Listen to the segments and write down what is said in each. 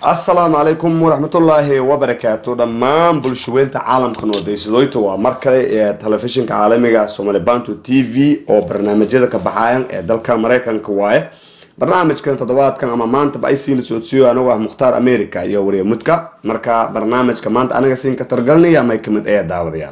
asalaamu calaykum waraxmatullaahi wabarakaatu dhammaan bulshaweynta caalamkan wadaysadooyta waa mar kale ee telefishinka caalamiga somali bantu t v oo barnaamijyada ka baxayan ee dalka mareykanka waaye barnaamijkan toddobaadkan ama maantaba ay siina socodsiiyo anigoo ah mukhtaar america iyo wariye mudka marka barnaamijka maanta aniga siin ka targalinaya may kamid ee daawadayaal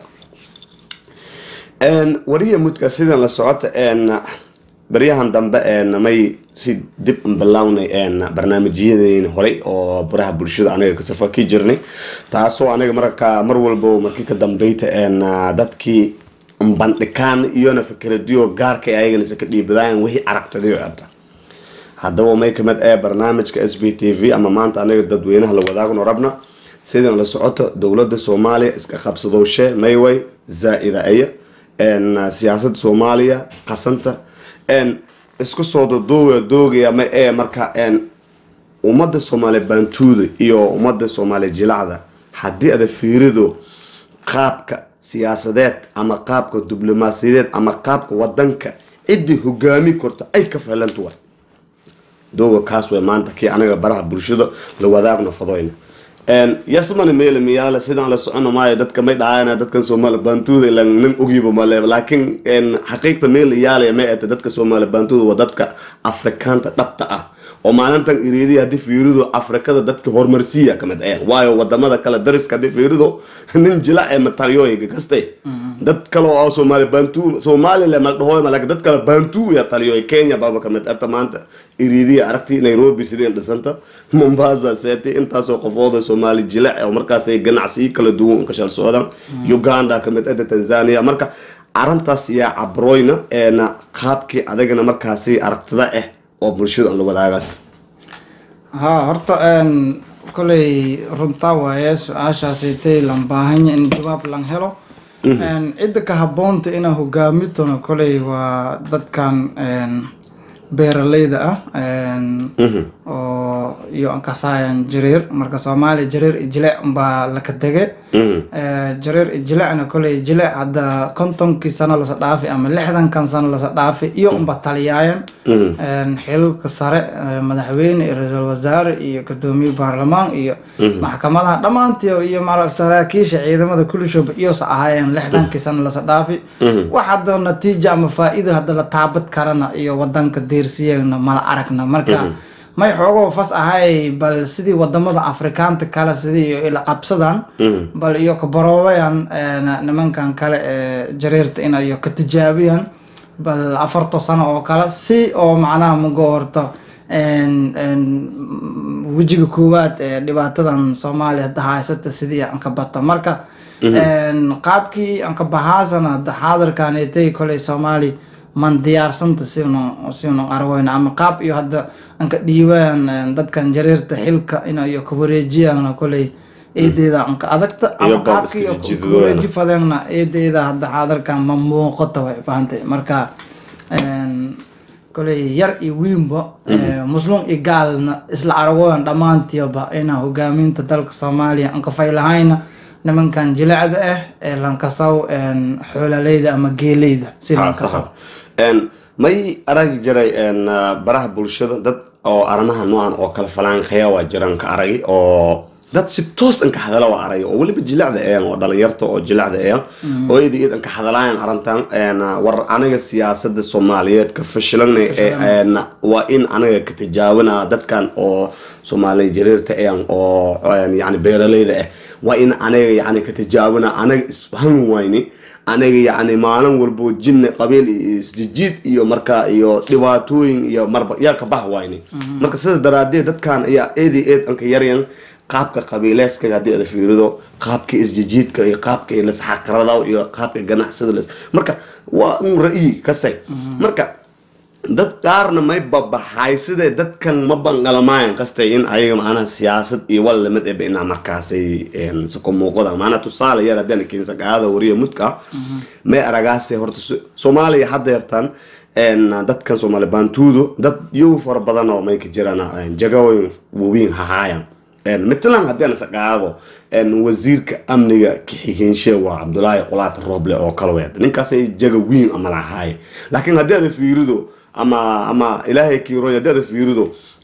wariye mudka sidan la socota baryahan dambe may si dib unbilownay barnaamijyadeyn horey oo baraha bulshada aniga kasafaki jirnay taasoo aniga marka mar walbo markii ka dambeyta dadkii bandhikaan iyona fikradiyo gaarka ayaganisa ka dhiibadayan wixii aragtadayo ata haddaba may kamid ee barnaamijka s b t v ama maanta aniga dadweynaha la wadaagno rabna sidan la socoto dowlada soomaaliya iska qabsadowshe mayway zaa-ida aya siyaasada soomaaliya qasanta isku soo doduuga doogaya ma ee marka ummada soomaaliya baantuuda iyo ummada soomaaliya jilacda haddii ada fiirido qaabka siyaasadeed ama qaabka diblomaasiyadeed ama qaabka wadanka ciddii hogaami korta ay ka fahlantuwa dooga kaas way maanta kii anaga baraha bulshada la wadaagno fadoyna yasmana meel miyaale sidaan la socono maayo dadka may dhahayana dadkan soomaali baantuuda ilan nin ogyiba male laakiin xaqiiqta meel iyaalaya ma ete dadka soomaali baantuuda waa dadka afrikaanta dhabta ah oo maalintan iriidiya haddii fiirido afrikada dadka horumarsiiya kamid ayan waayo wadamada kale dariska haddii fiirido nin jila ee mataliyooyiga kaste dad kale oo soomaali baantu somaliland maldhahoy laakiin dad kale baantu ya taliyooy kenya baaba kamid abta maanta iriidiya aragti nairobi sideen dhisanta mombasa seeti intaasoo qofooda soomaali jilac oo markaasay ganacsiyo kala duwan kashal socdaan uganda kamid ada tanzania marka arintaas yaa cabroyna eena qaabkii adagana markaasi aragtida ah oo bulshada aan la wadaagaas haa horta koley runtaa waaye su-aashaasitay lan baahanya in jawaab lan helo cidda ka haboonta inaa hogaamitona koley waa dadkan beeraleyda ah oo iyo ankasaayan jareer marka soomaaliya jareer iyo jilec unbaa laka dege jareer iyo jilecna koley jilec hadda kontonkii sano lasa dhaafi ama lixdankan sano lasa dhaafi iyo unba taliyaayan xilalka sare madaxweyne iyo ra-iisul wasaare iyo gudoomiye baarlamaan iyo maxkamadaha dhammaantii iyo mara saraakiisha ciidamada kulishooba iyosa ahaayeen lixdankii sano lasa dhaafi wax hadda natiija ama faa-ido hadda la taabad karana iyo wadanka deersiyana mala aragna marka may xoogoo fas ahay bal sidii wadamada afrikaanta kale sidii ila qabsadaan bal iyo kabaroobayan nimankan kale ee jareerta inayo ka tijaabiyaan bal afarto sano oo kale si oo macnaha mugo horta wejiga koowaad ee dhibaatadan soomaaliya hadda haysata sidii aan ka bata marka qaabkii aan ka bahaasana hadda xaadirkanetay koley soomaali man diyaarsanta sinu sinu arweyna ama qaab iyo hadda anka dhiibaan dadkan jareerta xilka inayo ka wareejiyaan koley eedeeda anka adagta ama qaabkii kawareeji fadeenna eedeeda hadda xaadarkan ma muuqata way fahantay marka koley yar iyo wiinba muslum iyo gaalna isla aragooyan dhammaantiiba inaa hogaaminta dalka soomaaliya anka faylahayna nimankan jilecda ah ee lankasaw xoolaleyda ama geeleyda si lankasaw may aragi jiray baraha bulshada dad oo arrimaha noocan oo kale falaanqeya waa jiraan ka aragi oo dad si toos an ka hadala waa arag oo weliba jilacda ean oo dhalinyarta oo jilacda ean oo iyada iyad an ka hadalaayan arrintan war aniga siyaasada soomaaliyeed ka fashilanay waa in aniga ka tijaabina dadkan oo soomaaliya jareerta ean oo yani beeraleyda ah waa in aniga yani ka tijaabina aniga isfahmi wayni aniga yacni maalin walbo jinni qabiil iyo isjijiid iyo marka iyo dhibaatooyin iyo marba yaa ka bax wayni marka sidaas daraadeed dadkan ayaa eedi eed anka yaryan qaabka qabiileeska haddii ada fiirido qaabka isjijiidka iyo qaabka lasxaqrada iyo qaabka ganacsada las marka waa un ra-yi kastay marka dad qaarna may babaxay sidee dadkan ma banqalmaayan kastay in ayaga macnaha siyaasad iyo wal lamid eba inaa markaasay sako muuqada maanaa tusaale yar haddana keensaqaada wariya mudka may aragaase horta soomaaliya hadda yartan dadkan soomaali baantuudo dad yow fara badan oo may ka jiraan jagooyin waaweyn hahaayan matalan haddii aan saqaado wasiirka amniga kaxigeenshee waa cabdulaahi qulaat rooble oo kale weed ninkaasay jaga weyn ama lahaaye laakiin haddii aada fiirido ama ama ilaahay kiiroy haddii aada fiirido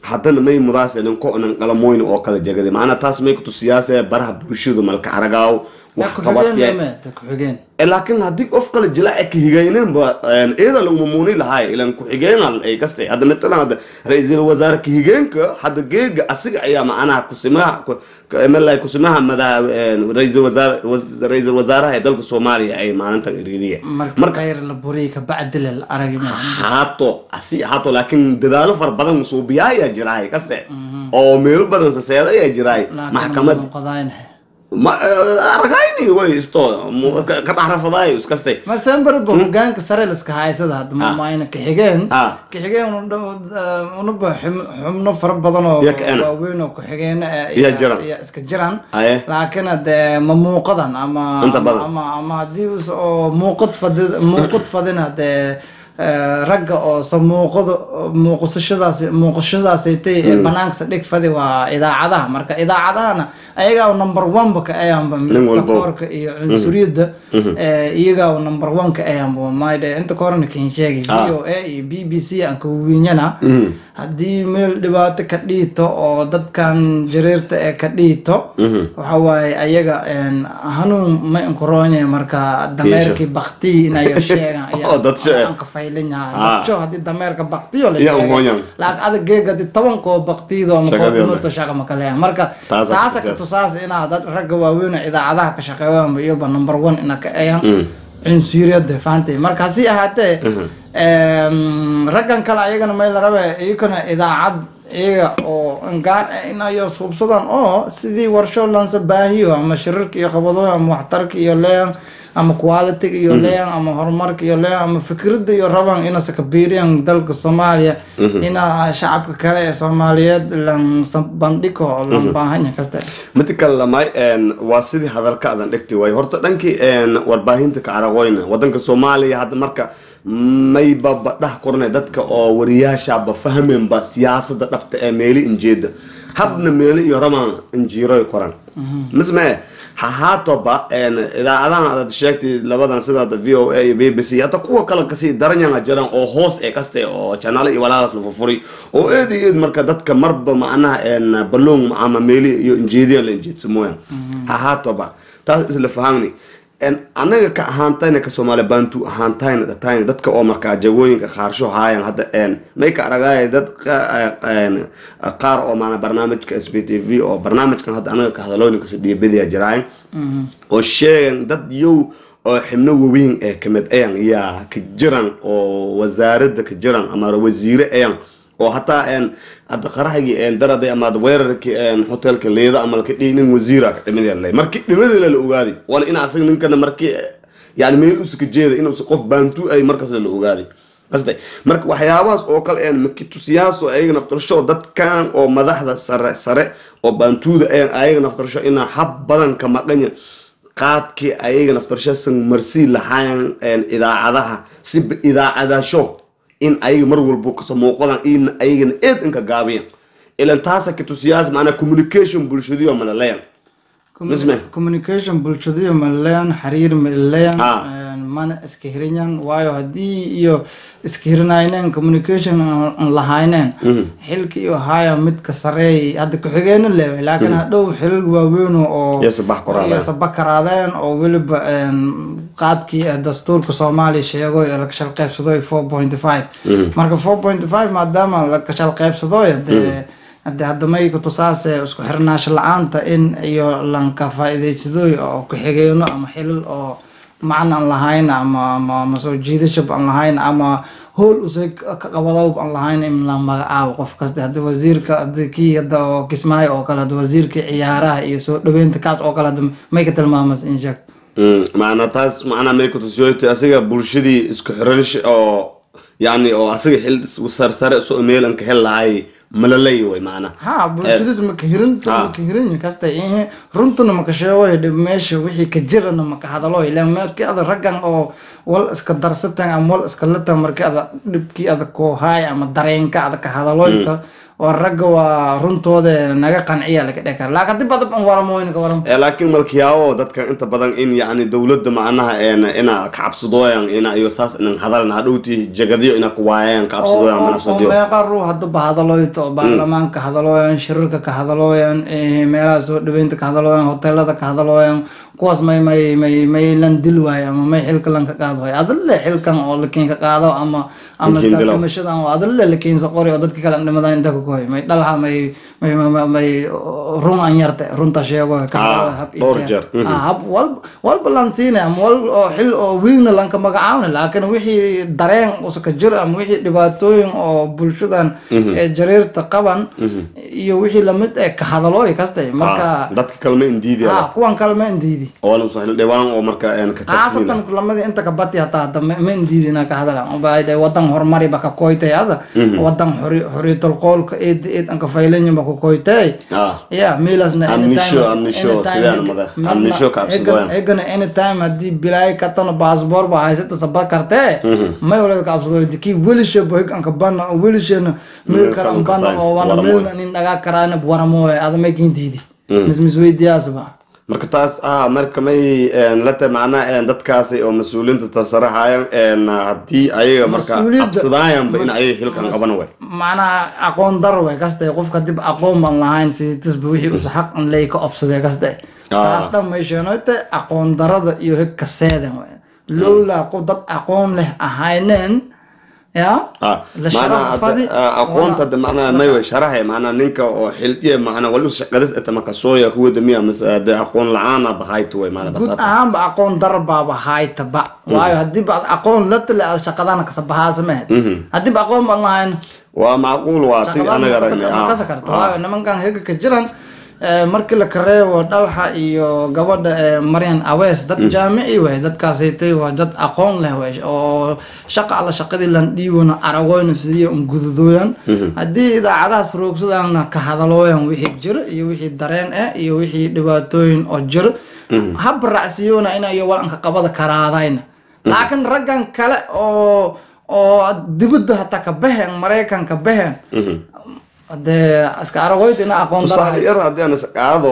haddana may mudaas ninko nan qalamoyn oo kala jegada macnaa taas may kutusiyaase baraha bulshadu malka aragaaw wax qabadya ku-xigeen ku-xigeen laakiin haddii qof kale jilaaca ka higeyneenba iyada lagu muuni lahaay ilan ku-xigeenal ay kastay hadda matalan hadda ra-iisul wasaare ka-higeenka hadda geega asiga ayaa macnaha kusimaha mala kusimaha madaha ra-iisul wasaare ra-iisul wasaaraha ee dalka soomaaliya ay maalintan iridiya marka khayr la buriyay kabacdi la aragi ma haato asi haato laakiin dadaalo fara badan suubiyaa ayaa jiraay kaste oo meelo badan saseeda ayaa jiraay maxkamad qadaaynahay ma aragayni way isto ka dhaxrafadaayo iskastay masembarba hogaanka sare liska haysada hadda mamayna kaxigeen Ah. kaxigeen unaba xubno fara badan oo Iyo ka-ana. waaweyn oo ku-xigeen Iya jiraan. iska jiraan Aye. laakiin hade ma muuqadan ama Inta badan. ama ama haddii us oo muuqad fadi muuqad fadin hade ragga oo sa muuqada muuqasashadaas muuqashadaasaytay ee banaanka dhig fadi waa idaacadaha marka idaacadahana ayagaa number one ba ka ayaanba Nin walbo. takoorka iyo cunsuriyadda ee, iyagaa number one ka ayaanba maydhe inta ka horena kin sheegay v o a iyo b b c aan ka wiinyana haddii meel dhibaato ka dhiito oo dadkan jareerta ee ka dhiito waxa waaye ayaga een, hanuun ma inkuroonye marka dameerkii baktiyi inayo sheegan Oo, dad shee- aan ka faylan yahay Ah. dadso haddii dameerka baktiyo la Iya, sheegay. umooyan. laakiin adag geega haddii tobankoo baktiyido ama Shaqadii koodhimoto ole. shaqa ma kaleeyan marka Taas aad taasa ka tusaas. tusaas inaa dad ragga waaweyn oo idaacadaha ka shaqeeyaan iyoba number one ina ka eeyaan cunsuriyada faantay marka hasi ahaatee em, raggan kale ayagana may la rabe iyakana idaacad iyaga oo gaar inayo suubsadaan oo sidii warsho lansa baahiyo ama shirarka iyo qabadooya ama waxtarka iyo leeyan ama quality iyo leeyan ama horumarka iyo leeyan ama fikradda iyo rabaan inase ka biiriyaan dalka soomaaliya ina shacabka kale ee soomaaliyeed lan bandhigo oo lan baahanya kasta mid kale lamay waa sidii hadalka adan dhigti waayo horta dhankii warbaahinta ka araqoyna wadanka soomaaliya hadda marka mayba badhah korne dadka oo wariyaashaaba fahmeenba siyaasada dhabta ee meeli injeeda habna meeli iyo raman injiiroy koran mismee hahaatoba idaacadahan aad sheegtay labadan sida v o a iyo b b c hata kuwa kale kasii daranyanga jiraan oo hoos ee kaste oo janaale iyo walaalaas la furfuri oo eed iyo eed marka dadka marba macnaha balloon ama meeli iyo injeediyan la injeedsamooyan hahaatoba taas isla fahangni anaga ka ahaantayna ka soomaali bantu ahaantayna dhatayna dadka oo markaa jagooyinka qaarsho haayan hadda may ka aragaaya dad qaar oo maana barnaamijka s b t v oo barnaamijkan hadda anaga ka hadalooyinkas dhiibadiya jiraayan oo sheegan dad yow oo xibno waweyn ee kamid ayan yaa ka jiran oo wasaarada ka jiran ama wasiire ayan oo hataa hadda qaraxgii daraday ama weerarkii hotelka leeda ama laka dhihi nin wasiira ka dhimid markii dhimadila la ogaaday waana in asaga ninkana markii yani meel usika jeeda inuusa qof baantu ay markaas la ogaaday qasday marka waxyaabahaas oo kale een makitusiyaas oo ayaga naftarsho dadkan oo madaxda sare sare oo baantuuda ayan ayaga naftarsho inaa hab badan ka maqanya qaabkii ayaga naftarshasan marsii lahayn idaacadaha si idaacadasho in ayaga mar walbo kasoo muuqadan in ayagana eed inka gaabiyan ilan taasa kitusiyaas macnaa communication bulshadiyo malaleyan misme communication bulshadiyo malaleyan xiriir malaleyan Ah. mana iska hirinyan waayo haddii iyo iska hirinayneen communication aan lahayneen xilka iyo haya midka sareey hadda ku-xigeena leeway laakiin hadhow xilal waaweyn oo Iyo sabax koraadeen. iyo sabax karaadeen oo weliba een, qaabkii eh, dastuurka soomaaliya sheego ee la kashal qaybsadoy four point five marka four point five maadaama la kashal qaybsadoy dee hadde hadamay kutusaase isku xirnaasho la-aanta in iyo lanka faa-ideysadooy oo ku-xigeeno ama xilal oo macna aan lahayn ama ama ama soo jiidashab aan lahayn ama howl use ka qabadowb aan lahayn in la magacaabo qof kasta hadda wasiirka hadda kii hadda oo kismaayo oo kale hadda wasiirka ciyaaraha iyo soo dhaweynta kaas oo kale hadda may ka tilmaamas in sheeg macnaa taas macnaa may kutusiyoyta asiga bulshadii isku xiranish oo yani oo asiga xil sarsare isu meel anka hel lahay malalay way macnaa ha bulshadiis maka hirinta Ah. maka hirin kasta ihe runtuna maka sheegoy dhib meesha wixii ka jirana maka hadalo ilan markii ada raggan oo wal iska darsatan ama wal iska latan markii ada dhibkii ada koo haay ama dareenka ada ka hadaloyta waa ragga waa runtooda naga qanciya laga dheh kara laakiin dib adab an waramoyna ka waram Eh, laakiin malkiyaawo dadka inta badan in yani dowladda macnaha een ina ka cabsadooyan ina iyo saas inan hadalan hadhowti jagadiyo ina kuwaayaan ka cabsadooyan oo manafsadiyo meeqa ruux hadaba hadalooyto oo baarlamaanka ka hadalooyan shirarka ka hadalooyan eh, meelaha soo dhaweynta ka hadalooyan hoteelada ka hadalooyan kuwaas may may may may lan dil waayo ama may xilka lan ka qaado waayo adalle xilkan oo lakiin ka qaado ama ama Lakiin iska dilaw. dhimashadan oo adalle lakiin sa qori oo dadka kale dhimadaan inta ku koy may dhalha may may may- may may run an yarte runta sheego ka Ah, hadalo hab iyo dhowr jeer. jeer. Mhm. Ah, hab walba walba lan siinay ama wal oo xil oo wiilna lan ka magacaawna laakiin wixii dareen uska jir ama wixii dhibaatooyin oo bulshadan ee jariirta qaban iyo wixii lamid ee ka hadalooy kastay Ah, marka dadka kalma indiidi ah kuwan kale ma indiidi oo sahil dhibaan oo marka een ka tagsiina khaasatan kulamadii inta ka bati hataa hadda ma ma indiidina ka hadalan ubaade wadan horumari ba ka koytay ada wadan xori- xoriyadul qoolka eed eed an ka faylanyin ba ku koytay ah ya milasna Amnisho, amnisho, sidaan mada. Amnisho ka absadooyan. egana anytime haddii bilaay katano baasboor ba haysata sabad kartee may walada ka absado kii welishe bohig anka bana oo welishena meel Meel kale kale an bana kasaan, oo wana waramoy. meel nin dhagaa karaana waramoy ada may kindiidi mis mis weydiyaasba marka taas ah marka may een la tahay macnaha een dadkaasi oo mas-uuliyiinta tasaraxayan een haddii ayaga marka Mas-uuliyadda- cabsadaayanba in ayaga xilkan qaban way macnaha aqoon dar way kaste qofka dib aqoon baan lahayn si tisba wixii usa xaq an ley ka obsaday kaste Ah. taas dhan may sheenoyte aqoon darada iyo heg kaseedan way lowlaa qof dad aqoon leh ahayneen ya ah la macnaha sharax fadi hadda, ah, aqoonta hadda macnaha may way sharaxay macnaha ninka oo xildiye macnaha wali shaqadas eta makasooya kuwa damiya mase hadda aqoon la-aana bahayto way macnaha guud batata ahaanba aqoon dar baaba haytaba waayo haddii ba ad aqoon la tale aad shaqadana kasabahaasa mehed haddii ba aqoon baan lahayn waa macquul waa ti anaga aragnay ma kasa karto waayo nimankan hega ka jiran eh, markii la kareebo dhalxa iyo gabadha eh, maryan awees dad jaamici wey dadkaasaytay waa dad aqoon leh wey oo shaqa alla shaqadii lan dhiibona aragoyna sidii un gududooyan haddii idaacadahaas roogsadana ka hadalooyan wixii jiro iyo wixii dareen eh iyo wixii dhibaatooyin oo jiro hab raacsiyoona inayo walanka qabada karaadayna laakiin raggan kale oo oo dibadda hataa ka baxeen maraykanka baxeen hadee iska aragoyta ina aqoon tusaale dara yar haddii aan isqaado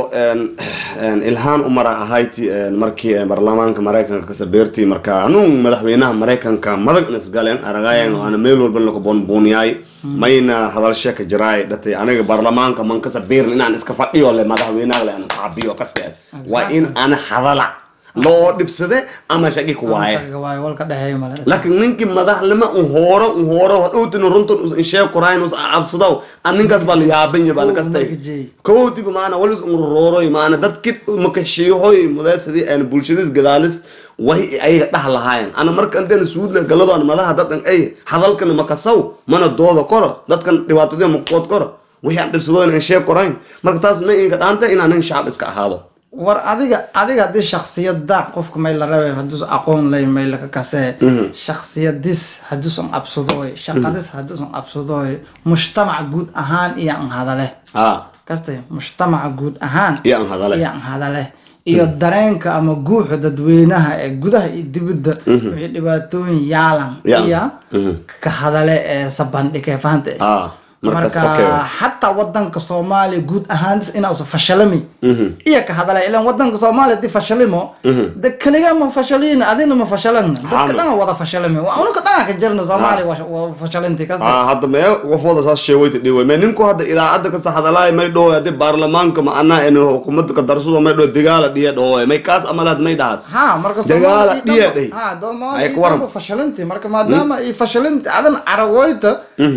ilhaan umara ahayti een, markii een, baarlamaanka maraykanka kasabeertii marka hanuun madaxweynaha maraykanka madag in isgaleen aragayan oo ana meel walba laka boonbooniyaay mayna hadalshe ka jiraay dhatay aniga baarlamaanka man kasabeerin inaan iska fadhiyo le madaxweynaha le aan isxabiyo kaste waa in ana hadala loo dhibsade ama shaqi ku waaye waayo walka dhexeeyo male laakiin ninkii madaxnimo un hooro un hooro hadhowtina runtan us inshee korayn us absadaw an ninkaas baa la yaabanya baa nakastay markajey. kowtiba maana walis un rorooroy maana dadki makashiihoy mudeesadii aan bulshadis gadaalis way ayaga dhah lahaayan ana marka intaan suudle galado an madaha dadan ay hadalkan makasaw mana dooda koro dadkan dhibaatadii makood koro wixii aan dhibsado in inshee korayn marka taas ma inka dhaanta inaan nin shacab iska ahaado war adiga adiga haddii shaksiyada qofka may la rabay haddii aqoon lay may laka kasee shaksiyadis haddiisan absadooy shaqadis haddiisan absadooy mujtamac guud ahaan iyo an hadale ah kaste mujtamaca guud ahaan iyo aan hadale iyo an hadale iyo dareenka ama guuxa dadweynaha ee gudaha iyo dibadda wixii dhibaatooyin yaalan Ya. iyo Mhm. ka hadale ee sabandhige fahante ah markaas okay marka xataa wadanka soomaaliya guud ahaan inausa fashalami iyo ka hadalay ilan wadanka soomaaliya hadii fashalimo de kaliga ma fashalin adina ma fashalana dadka Xaame. dhan wada fashalami unuka dhan ka jirna soomaaliya waa- waa fashalinti kasta ah hadda mee wafooda saas sheewayta dhiway mee ninku hadda idaacadda kasa hadalaay may dhowe hadii baarlamaanka macnaha in hukuumadda ka darsado may dhowe dagaala dhiya dhowe may kaas amalaad may dhahas ha marka Dagaala Soomaaliya dhiya dhanba- dheh. ha Ay, Soomaaliya ku waran. dhanba fashalinti marka maadaama ay fashalinti adan aragoyta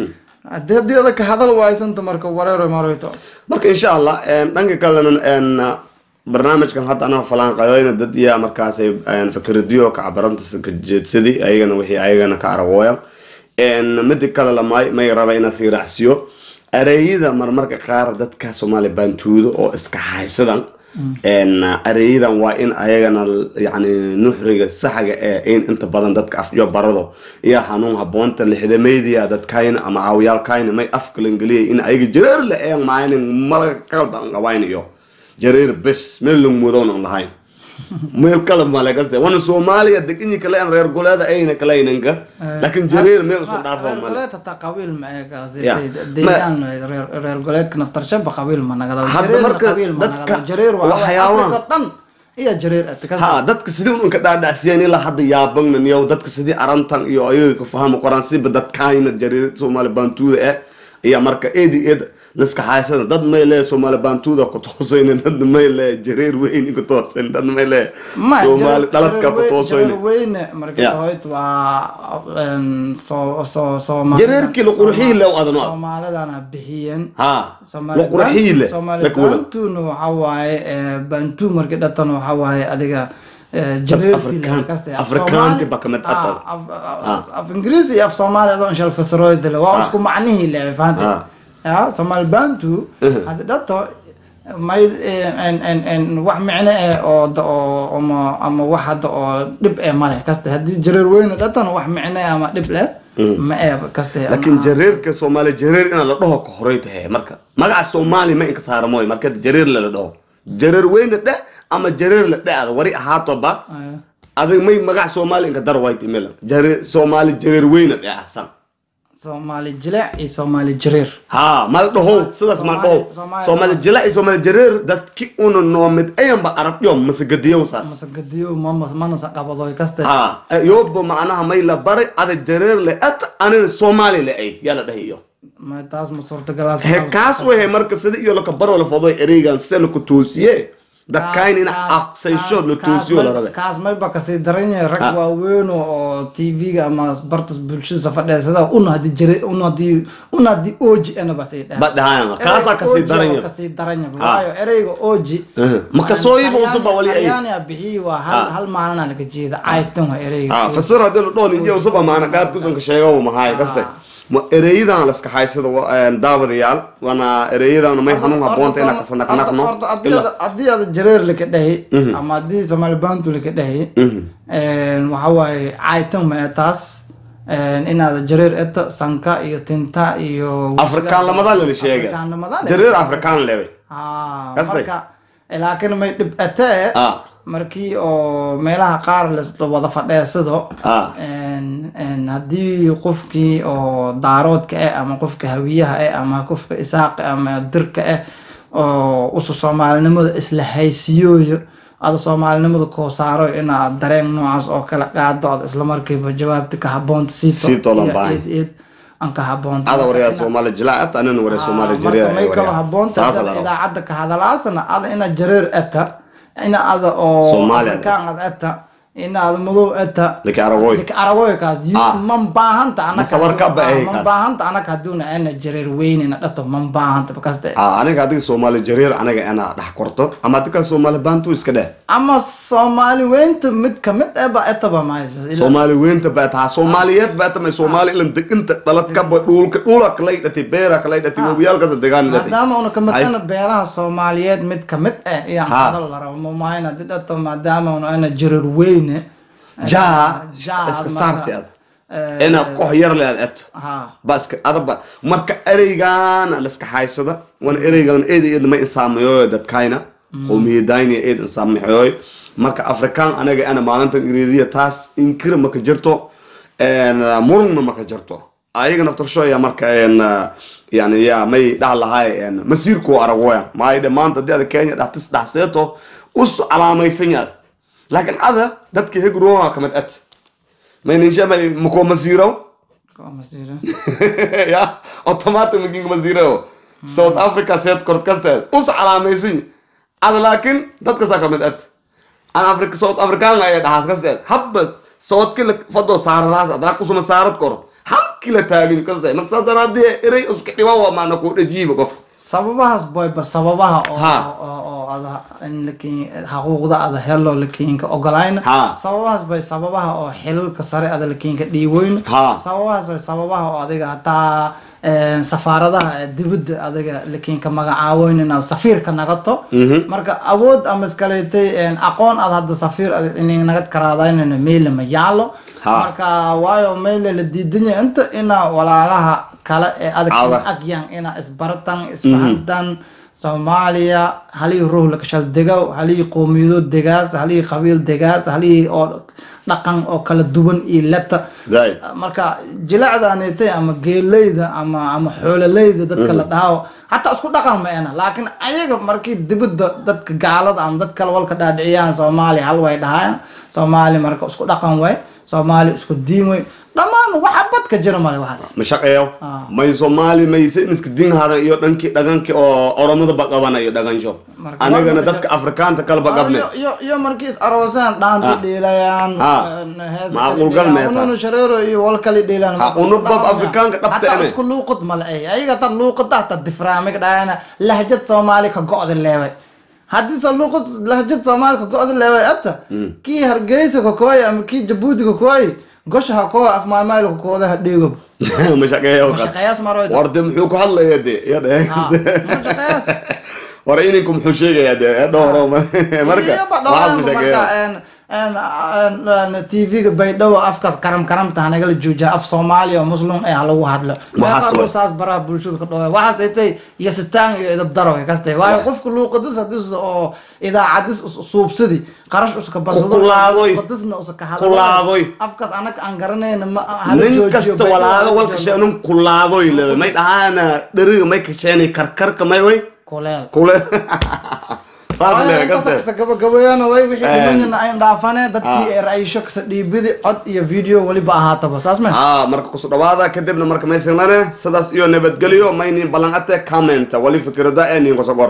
hadii hadii ada ka hadal waysanta marka wareero maroyto marka insha allah een, dhanka kalena een, barnaamijkan hadda anaa falaanqayoyna dad iya markaasay een, fikradiyo kacabaranta ka jeedsadi ayagana wixii ayagana ka aragooyan een, midi kale lamay may raba inaa sii raacsiyo areeyada marmarka qaar dadka soomaaliya baantuudo oo iska haysadan een, areeyadan waa in ayagana yani nuxriga saxga ee in inta badan dadka afyo barado iyo hanuun haboonta lixdamaydiya dadkayna ama caawiyaalkayna may afkalangeliya in ayaga jareer la eeg maanin malaga qalban qabayn iyo jareer bes meel lang mudoon aan lahayn meel kale male kaste wana soomaaliya deganyi kale an reer goleeda ayna kalaynanka laakiin jareer meel usoo dhaafo reer male goleed hataa qabiil ma ee kaasi Ya. deegaan reer reer goleedka naftarshaba qabiil ma nagada Hadda jareerna marka qabiil ma dadka nagada jareer waa waxyaabaan- afrika dhan iyo jareer ata kasi ha dadka sidii unka dhaadhacsiyeen ilaa hadda yaabagnan iyo dadka sidii arantan iyo ayaga ka fahmi qoraan siba dadkaayna jareer soomaali baantuuda eh iyo marka eedi eed liska haysana dad may lee soomaali baantuuda ku toosayna dad may lee jareer weyn ku toosayn dad may lee ma soomaali dhaladka ku toosayna jareer weyne marka Ya. hoyt waa een, soo soo soomaali Jareerkii la qurxiyey leh adana. soomaalidana bixiyeen ha Soomaali la qurxiyi leh Soomaali la kuwada Bantu-na waxa waaye ee, bantu markii dhatan waxa waaye adiga ee, jareerkii Afrikaan- la kaste. Af Afrikaanti Soomaali- ba kamid ah, ata. af- af- af ingiriisi iyo af soomaali adoo inshal fasirooyda le waa Ah. isku macnihii le fahantay Ah. ya soomaali bantu haddi dhato may en en en wax micno eh oo da- oo ama ama wax hadda oo dhib eh male kaste haddii jareer weyne dhatan wax micno eh ama dhib leh ma eh kaste laakiin jareerka soomaali jareer inaa la dhaho ka horey tahay marka magaca soomaali ma inka saara mooy marka jareer la dhaho jareer weyna dheh ama jareer la dheh ada wari ahaatoba Aya. adig may magaca soomaali inka dar white email jareer soomaali jareer weyna dheh ahsan soomaali jileec iyo soomaali jareer ha mal dhaho sidaas mal dhaho Soomaali- soomaali jila iyo soomaali jareer dadki una noomid ayanba arabyo masagadiyow saas masagadiyo mama manasa qabadoy kaste ha yoba macnaha may la baray ada jareer le at anina soomaali le ay yaa la dhahiyo ma taas ma suurtagalaas he kaas wehe marka sida iyo laka baro la fodo ereygan sida laku toosiye dadkayn in aqsayshood la toosiyo la rabe kaas mayba kasii daran yahay rag Ha. waaweyn oo tv-ga ama bartas bulshada fadheesada una hadii jire una hadii una hadii oji ana basay dhahay ba dhahayan kaasaa kasii daran yar kasii daran yahay waayo ereyga oji Aha. Ma kasooyiba usub baa wali ay- talyaaniga bixiyi waa hal Ha. hal maalina laga jeeda aytan waa ereyga ha fasir hadii la dhaho ninjiya usuba maana qaar kusanka sheego mahaay kaste ma ereyadan la iska haysada daawadayaal wana ereyadan may xanuun haboonta inaa kasanaqnaqno haddii aad jareer laka dhahi ama haddii soomaali bantu laka dhahi waxa waaye caytan ma ee taas inaad jareer eta sanka iyo tinta iyo afrikaan lamada lala sheega Afrikaanimada leh. jareer afrikaan lebe Ah, Kasday? marka laakiin may dhib atee Ah. markii oo meelaha qaar la wada fadheesado Ah. En- en haddii qofkii oo daaroodka ah ama qofka hawiyaha ah ama qofka isaaqa ama dirka ah oo usu soomaalinimada isla haysiyooyo ada soomaalinimada koo saaro inaad dareen noocaas oo kala qaado ad isla markiiba jawaabta ka haboonta siito Sii toolan iyo baahan. eed eed aan ka haboonta ada waryaa Marka soomaali jilaacat anina waryaa soomaali marka jareer may kalo haboonta saasa dad la rabo idaacadda ka hadalaasana ada ina jareer eta ina ada oo Soomaali ad afrikaan ad eta ina ada madow eta laki aragoy lika aragoykaas Ah. man baahanta Mase warka ba ahay man kaas. baahanta anaka haduuna ana jareer weynina dhato man baahanta bakaste Ah, aniga adiga soomaali jareer aniga inaa dhex korto ama adika soomaali baantu iska dheh ama soomaali weynta mid kamid eh ba etaba maayo soomaali weynta baa tahaa soomaaliyeed baa tamay soomaali ilan deginta dhaladkaba dhuulka dhuula kalay dhati beera kalay dhati wabiyaalkasa degaan dhati maadaama una kamid Ay. ana beelaha soomaaliyeed mid kamid ah iyaan Ha. hadal la rabo mamaahin hadii dhato maadaama una ana jareer weyne jaa jaa iska marka, saarti ad eh, inaa koox yar le ad eto ha baska adaba marka ereygaana laska haysada wana ereygan eed eed ma insaameyoy dadkayna qowmiyadayni eed insaamexyoy marka afrikaan anaga ana maalinta ingiriisiya taas inkira maka jirto murugna maka jirto ayaga naftarshoya marka en, yani ya may dhaha lahay en, masiirku aragoya maayde maanta hadii ada kenya dhaxtis dhaxseeto us calaamaysan yaad laakiin ada dadka hegroa kamid at mayninshamay makoo masiiraw Kama jiro. ya automatic making maziro south africa seed kord kasteed us calaamaysan ada laakiin dadka saa kamid ad an africa south african ay dhahaas kasteed habba soodki la fado saaradaas adana kusuma saarad koro halki la taagin kasteed marka saas daraadee erey iska dhiba waa maana kuu dhajiiba qof sababahaas boyba sababaha oo Ha. oo oo ada in lakin xaquuqda ada helo lakinka ogolayna Ha. sababahaas bay sababaha oo xilalka sare ada lakinka dhiiweyn Ha. sababahaas bay sababaha oo adiga hataa eh, safaaradaha dibadda adiga lakinka magacaaweyn inaad safiirka nagato marka awood ama iskaleetay aqoon aad hadda safiir ad inay nagad karaadaynana meela ma yaalo Ha. marka waayo meela la diidan yahay inta ina walaalaha kale ee adag Adag. agyan ina isbaratan isfahantan soomaaliya halihii ruux lakashal degow halihii qowmiyadood degaas halihii qabiil degaas halihii oo dhaqan oo kala duwan iyo leta Zaid. marka jilacdanitay ama geeleyda ama ama xoololeyda dadka la dhaho hataa isku dhaqan ma ena laakiin ayaga markii dibadda dadka gaalada ama dad kale walka dhaadhiciyaan soomaaliya hal way dhahayaan soomaali marka isku dhaqan way soomaali isku diin way dhammaan waxa badka jira male waxaas ma shaqeeyo Ah. may soomaali may sayniska dinhadan iyo dhankii dhaqankii oo oromada baqabanayo dhaqansho Marka- anagana dadka afrikaanta kaleba qabne iyo iyo- iyo markii is aroosaan dhaanta Ah. dhiilayaan Ah. heesa Macquul kala gal dhiilayaan, mee taas. ununu shareero iyo wal kale dhiilayaan Ha, marka isku unubab dhaqan Afrikaanka ma- dhabta hataa ene. isku luuqad male ay ayaga tad luuqada hataa difraamig dhahayana lahjad soomaali ka go'da leeway haddii se luuqad lahjad soomaali ka go'da leeway ata kii hargeysa ka kooy ama kii jabuuti ka kooy gosha ha koo afmaamayl ka kooda ha dhiigob ma shaqeeyo ma shaqeeyaas maroyd warde muxuu ku hadlaya de yadhe Ah, ma shaqeeyaas war ininku muxuu sheegaya de dhowro marka iyo waxaad ma badhawaanba shaqeeyo marka tv-ga baydhabo afkaas karam karamta hanagala joojiya af soomaaliya oo muslim eh halagu hadlo Waxaas meeqaa way. saas baraha bulshada ka dhawa waxaas ay tahay yasitaan iyo idabdaro ay kaste waayo qofka luuqadis hadis oo idaacadis us- suubsadi qarash uska barsado kulaadoy. luuqadisna usa ka hadlo Kulaadoy. afkaas anaka aan garanayna ma hala nin joojiyo kasta baydhabo walaaga hala walka joojiyo. sheenun kulaadoy leeda may dhahaana dheriga may kasheenay karkarka may way kuleel kule saas leeda kaste kasa gabagabeeyana way wixii Een. dhimanyana ayn dhaafane dadkii ra-isho kasa dhiibidi cod iyo video weliba ahaataba saas me haa marka kusu dhawaada kadibna marka maysinlane sidaas iyo nabadgelyo maynin ballan ate comment wali fikrada ee nin kusoo qor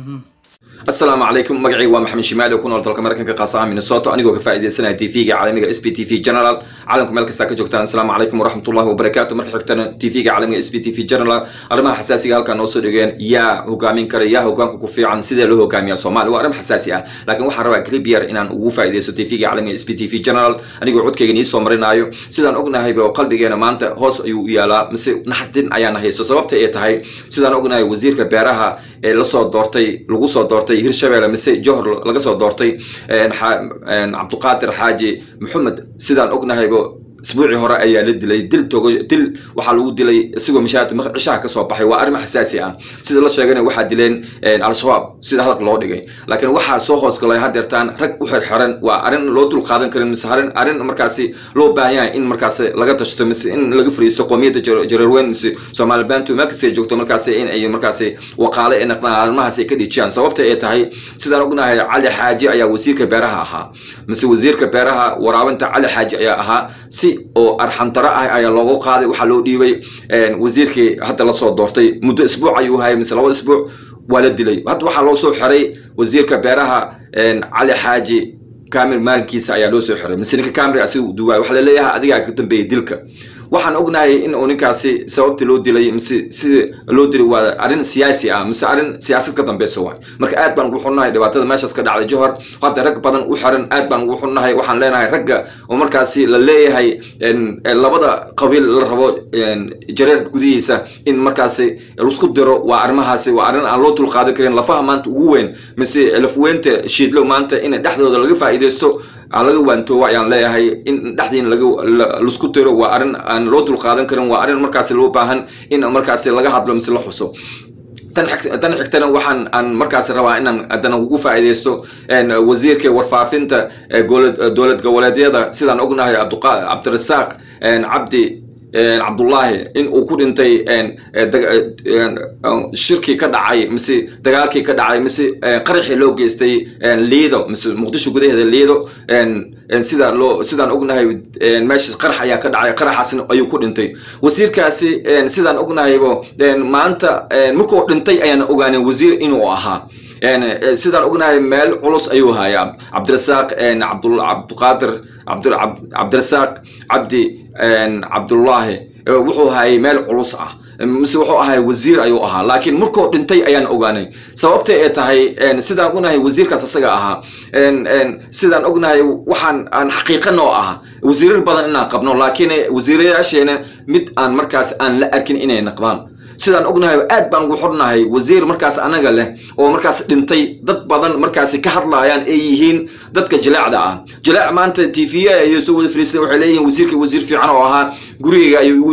asalaamu calaykum magacayga waa maxamed shimaali oo ku nool dalka maraykanka qaasaha minnesota anigoo ka faa'iidaysanaya tv-ga caalamiga s b t v general caalamka meel kastaa ka joogtaan asalaamu calaykum waraxmatullahi wabarakaatu marka xigtana tv-ga caalamiga s b t v general arrimaha xasaasiga halkaa noo soo dhigeen yaa hogaamin kara yaa hogaanka ku fiican sidee loo hogaamiyaa soomaali waa arrin xasaasi ah laakiin waxaan rabaa clip yar inaan ugu faa'iidaysto tv-ga caalamiga s b t v general anigoo codkayga nii soo marinaayo sidaan ognahayba oo qalbigeena maanta hoos ayuu u yaalaa mise naxdin ayaana haysto sababta ay tahay sidaan ognahay wasiirka beeraha ee lasoo doortay lagu soo doortay hirshabelle mise johor laga soo doortay een, xa- een, cabduqaadir xaaji maxamed sidaan ognahayba isbuucii hore ayaa la dilay dil togo dil waxaa lagu dilay isagoo mishaad cishaha ka soo baxay waa arrin xasaasi ah sida la sheegana waxaa dileen een, al-shabaab sida hadalka loo dhigay laakiin waxaa soo hoosgalay hadeertaan rag u xirxiran waa arrin loo dul qaadan karin mise arrin arrin markaasi loo baahan yahay in markaasi laga tashto mise in laga fariisto qoomiyadda Jar- jareerweyn mise soomaali bantu meel kasta ay joogto markaasi in ay markaasi waqaale ay naqdaan arrimahaas ay ka dhijiyaan sababta ay tahay sidaan ognahay cali xaaji ayaa wasiirka beeraha ahaa mise wasiirka beeraha waraabinta cali xaaji ayaa ahaa si oo arxantaro ah ayaa loogu qaaday waxaa loo dhiibay een, wasiirkii hadda lasoo doortay muddo isbuuc ayuu hayay mise laba isbuuc waa la dilay hadda waxaa loo soo xiray wasiirka beeraha een, cali xaaji kamir maalinkiisa ayaa loo soo xiray mise ninka kamir asiga duwaay waxaa laleeyahay adigaa ka dambeeyay dilka waxaan ognahay in uu ninkaasi sababta loo dilay mise sida loo dilay waa arrin siyaasi ah mise arrin siyaasad ka dambeysa waay marka aad baan ugu xunnahay dhibaatada meeshaas ka dhacday johor hadda rag badan u xiran aad baan ugu xunnahay waxaan leenahay ragga oo markaasi la leeyahay en, en, labada qabiil la rabo en, jareer gudihiisa in markaasi laisku diro waa arrimahaasi waa arrin aan loo dulqaadan karin lafaha maanta ugu weyn mise lafweynta shiidlow maanta in dhexdooda laga faa'iidaysto aan laga waantoobo ayaan leeyahay in dhexdiina laga la- laisku tiro waa arrin aan loo dulqaadan karin waa arrin markaasi loo baahan in markaasi laga hadlo mise la xuso tan xig- tan xigtana waxaan aan markaasi rabaa inaan haddana ugu faa'iidaysto en, wasiirka warfaafinta ee golad- dowlad goboleedyada sidaan ognahay Cabduqa- cabdirasaaq en, cabdi en, cabdullaahi in uu ku dhintay en, eh, dag- eh, en, eh, shirkii ka dhacay mise dagaalkii ka dhacay mise eh, qaraxii loo geystay en, liido mise muqdisho gudaheeda liido en, en, sida loo sidaan ognahay en, meesha qarax ayaa ka dhacay qaraxaasna ayuu ku dhintay wasiirkaasi en, sidaan ognahaybo en, maanta en, markuu dhintay ayaan ogaanay wasiir inuu ahaa En, eh, sidaan ognahay meel culus ayuu hayaa cabdirasaaq en, cabdul cabdiqaadir cabdul cab- cabdirasaaq cabdi en, cabdullaahi eh, wuxuu hayay meel culus ah mise wuxuu ahay wasiir ayuu ahaa laakiin markuu dhintay ayaan ogaanay sababta ay tahay en, sidaan ognahay wasiirkaas asaga ahaa en, en, sidaan ognahay waxaan aan xaqiiqan oo ah wasiirar badan inaan qabno laakiin wasiirayaasheena mid aan markaas aan la arkin inay naqdaan sidaan ognahay aad baan ugu xornahay wasiir markaas anaga leh oo markaas dhintay dad badan markaasi ka hadlaayaan ay yihiin dadka jileecda ah jileec maanta t v ayay soo wada fariistay waxay leeyihiin wasiirka wasiir fiican oo ahaa gurigayga ayuu igu yimid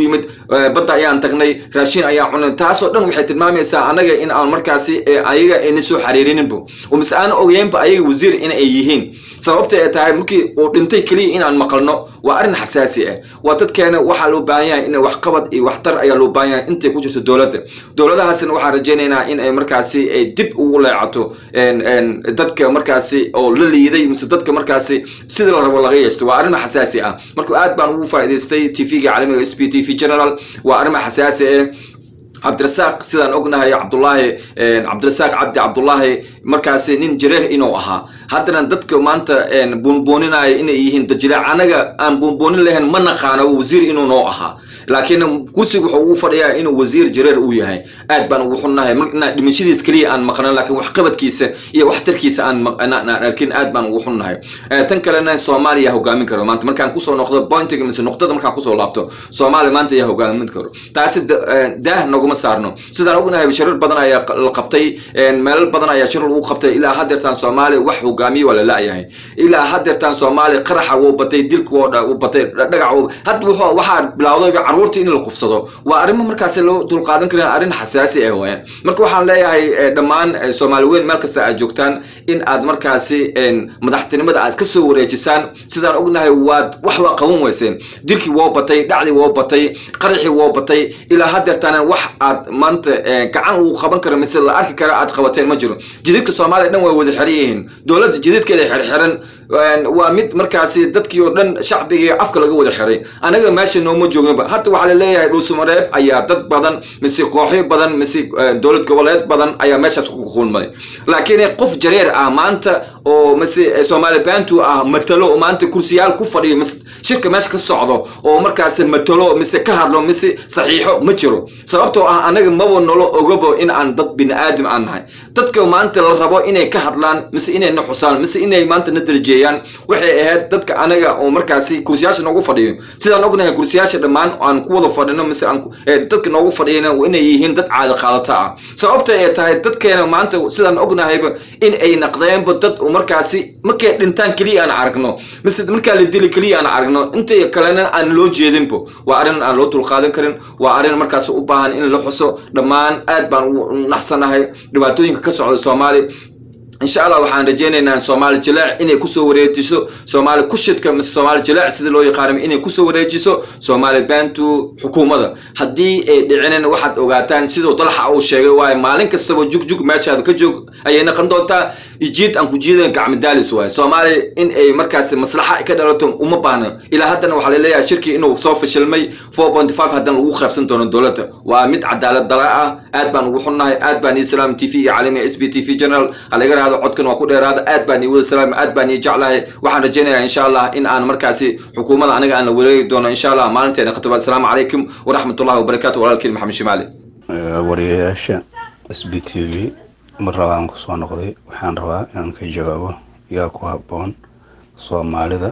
eh, badda ayaan tagnay raashin ayaan cunay taasoo dhan waxay tilmaamaysaa anaga in aan markaasi eh, ayaga ayna soo xariirininbo oo mise aan ogeynba ayaga wasiir in ay yihiin sababta ay tahay markii uu dhintay keliya inaan maqalno waa arrin xasaasi ah waa dadkeena waxaa loo baahan yahay in waxqabad iyo waxtar ayaa loo baahan yahay intay ku jirto dowladda dowladahaasina waxaan rajaynaynaa in ay markaasi ay dib ugu leecato en- en dadka markaasi oo la liiday mise dadka markaasi sida la rabo laga yeesto waa arrin xasaasi ah marka aad baan ugu faa'iidaystay tvga caalamiga s p t v general waa arrin xasaasi ah cabdirasaaq sidaan ognahay cabdulaahi eh, cabdirasaaq cabdi cabdulaahi markaasi nin jareer inuu ahaa haddana dadka maanta en, buunbuuninaya inay yihiin dajileec anaga aan buunbuunin lahayn ma naqaano wasiir inuu noo ahaa laakiin kursiga wuxuu ugu fadhiyaa inuu wasiir jareer uu yahay aad baan ugu xunnahay mar- inaan dhimashadiis keliya aan maqnan laakiin waxqabadkiisa iyo waxtarkiisa aan maq- aan- aan arkin aad baan ugu xunnahay Eh, tan kalena soomaaliya hogaamin karo maanta markaan kusoo noqdo pointiga mise nuqdada markaan kusoo laabto soomaaliya maanta ayaa hogaamin karo taasi da- eh, daah naguma saarno sidaan ognahay shirar badan ayaa q- la qabtay en, meelal badan ayaa shirar lagu qabtay ilaa haddeertaan soomaaliya wax hogaamiye waa la la-yahay ilaa haddeertaan soomaaliya qaraxa wuu batay dilka wuu dha- wuu batay dha- dhagax wuu hadda wuxuu- waxaa bilowdayba caruurta in la kufsado waa arrimo markaasi loo dulqaadan karin arrin xasaasi ah wayaan marka waxaan leeyahay eh, dhammaan eh, soomaali weyn meel kasta aad joogtaan in aad markaasi en, madaxtinimada aad ka soo wareejisaan sidaan ognahay waad wax waa qaban weyseen dilkii woo batay dhacdii woo batay qaraxii woo batay ilaa haddeertaana wax aad maanta eh, gacan uu qaban karo mise la arki kara aad qabateen ma jiro jididka soomaaliya dhan way wada xiran yihiin dowladda jididkeeda xirxiran een, waa mid markaasi dadkii oo dhan shacbigii afka laga wada xiray anaga meesha nooma joognaba hadda waxaa la leeyahay dhuusamareeb ayaa dad badan mise kooxyo badan mise eh, dowlad goboleed badan ayaa meeshaas ku kulmay laakiin qof jareer ah maanta oo mise eh, soomaali bantu ah matalo oo maanta kursiyaal ku fadhiyo mise shirka meesha ka socdo oo markaasi matalo mise ka hadlo mise saxiixo ma jiro sababtoo ah anaga maba nolo ogabo in aan dad bini aadam aan nahay dadka maanta la rabo inay ka hadlaan mise inay na xusaan mise inay maanta na darajeeyaan waxay ahayd dadka anaga oo markaasi kursiyaasha noogu fadhiyo sidaan ognahay kursiyaasha dhammaan aan ku wada fadhino mise aan ku- eh, dadka noogu fadhiyana waa inay yihiin dad caadi qaadata ah sababta ay tahay dadkeena maanta sidaan ognahayba in ay naqdeenba dad oo markaasi markay dhintaan keliya aan aragno mise markaa la dili keliya aan aragno inta kalena aan loo jeedinbo waa arrin aan loo dulqaadan karin waa arrin markaas u baahan in la xuso dhammaan aad baan ugu naxsanahay dhibaatooyinka ka socda soomaali insha allah waxaan rajaynaynaa soomaali jilaac inay kusoo wareejiso soomaali kushidka mise soomaali jilaac sida loo yaqaano inay kusoo wareejiso soomaali bantu xukuumadda haddii ay dhicinin waxaad ogaataan siduu dalxa uu sheegay waaye maalin kastaba jugjug meeshaada ka joog ayay naqon doontaa ijiid aan ku jiidan gacmadaalis waaye soomaali in ay markaasi maslaxa ka dhalato uma baahna ilaa haddana waxaa laleeyahay shirkii inuu soo fashilmay 4.5 haddana lagu qaybsan doono dowladda waa mid cadaalad dala ah aad baan ugu xunnahay aad baan ii salaam t v iyo caalamiga s b t v general halaga rahdo codkan waa ku dheeraada aad baan ii wada salaam aad baan ii jeclahay waxaan rajaynayaa insha allah in aan markaasi xukuumadda aniga aan la wareegi doono insha allah maalinteena khatuba asalaamu calaykum waraxmatullahi wabarakaatu walaalkiin maxamed shimaali wariyayaasha s b t v mar rabaan kusoo noqday waxaan rabaa inaan ka jawaabo yaa ku habboon soomaalida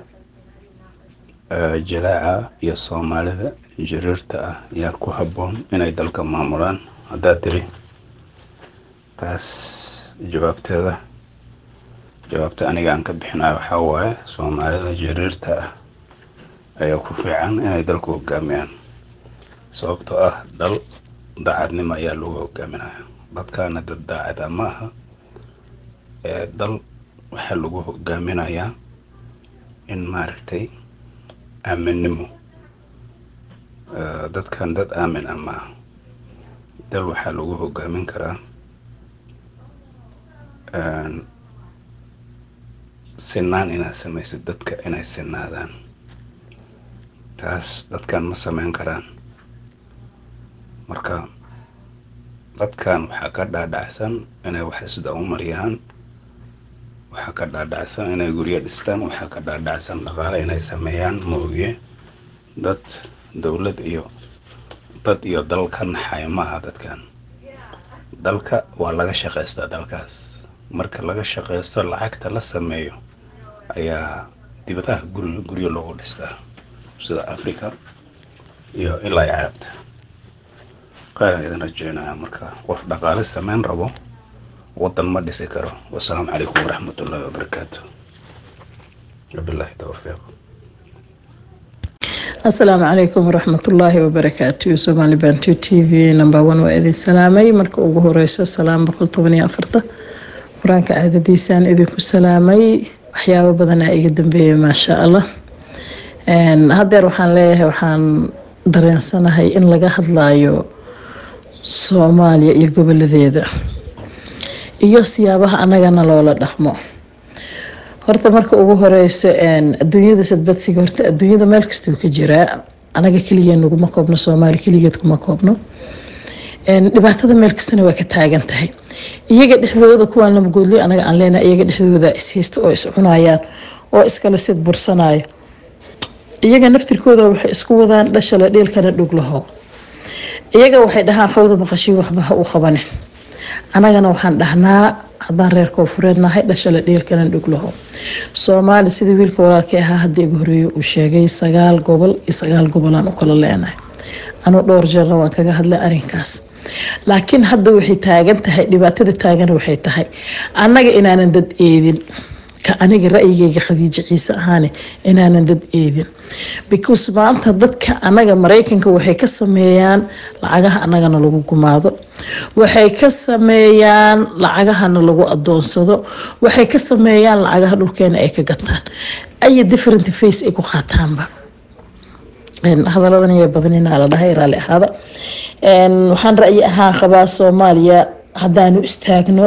eh, jalaaca iyo soomaalida jiriirta ah yaa ku habboon inay dalka maamulaan haddaa tiri taas jawaabteeda jawaabta aniga aan ka bixinayo waxaa waaye soomaalida jiriirta ah ayaa ku fiican inay dalku hogaamiyaan sababtoo ah dal daacadnimo ayaa lagu hogaaminaya dadkaana dad daacada ma aha ee dal waxaa lagu hogaaminayaa in maaragtay aaminnimo Eh, dadkan dad aamin ah ma aha dal waxaa lagu hogaamin karaa een, sinaan inaad samaysid dadka inay sinaadaan taas dadkan ma samayn karaan marka dadkan waxaa ka dhaadhacsan inay wax sida u mariyaan waxaa ka dhaadhacsan inay guryo dhistaan waxaa ka dhaadhacsan dhaqaale inay sameeyaan moogiye dad dowlad iyo dad iyo dal ka naxayo ma aha dadkan dalka waa laga shaqaystaa dalkaas marka laga shaqaysto lacagta la sameeyo ayaa dibadaha guri guryo loogu dhistaa sida africa iyo ilaa iyo carabta qaaran idin rajeynaya marka qof dhaqaale sameyn rabo wadan ma dhisi karo wasalaamu calaykum waraxmatullaahi wabarakaatu wabilaahi towfiiq asalaamu calaykum waraxmatullaahi wabarakaatu somaali bantu t v number one waa idin salaamay marka ugu horeyso salaam boqol toban iyo afarta qur-aanka caadadiisaan idinku salaamay waxyaabo badanaa iga dambeeyay maasha allah haddeer waxaan leeyahay waxaan dareensanahay in laga hadlayo soomaaliya iyo goboladeeda iyo siyaabaha annagana loola dhaqmo horta marka ugu horeyso adduunyada sadbadsiga horta adduunyada meel kastuu ka jiraa anaga keligeen naguma koobno soomaali keligeed kuma koobno dhibaatada meel kastana waa ka taagan tahay iyaga dhexdooda kuwaan lamagoodliyo anaga aan leenahay iyaga dhexdooda ishaysta oo is cunayaan oo iskala sid bursanayo iyaga naftirkooda waxay isku wadaan dhashale dhiilkana dhuglaho iyaga waxay dhahaan qawda maqashii waxba ha u qabanin anagana waxaan dhahnaa haddaan reer koofureed nahay dhashale dhiilkana dhuglaho soomaali sidii wiilka walaalkii ahaa hadda igu horeeye uu sheegay sagaal gobol iyo sagaal gobolaan u kala leenahay anuu dhowr jeerna waan kaga hadlay arrinkaas laakiin hadda waxay taagan tahay dhibaatada taagan waxay tahay annaga inaanan dad eedin ka aniga ra'yigayga khadiijo ciise ahaane inaanan dad eedin because maanta dadka anaga maraykanka waxay ka sameeyaan lacagaha annagana lagu gumaado waxay ka sameeyaan lacagahana lagu adoonsado waxay ka sameeyaan lacagaha dhulkeena ay ka gataan aya different face ay ku qaataanba hadaladan ayaa badanina la dhahay raalli ahaada waxaan ra'yi ahaan qabaa soomaaliya haddaanu istaagno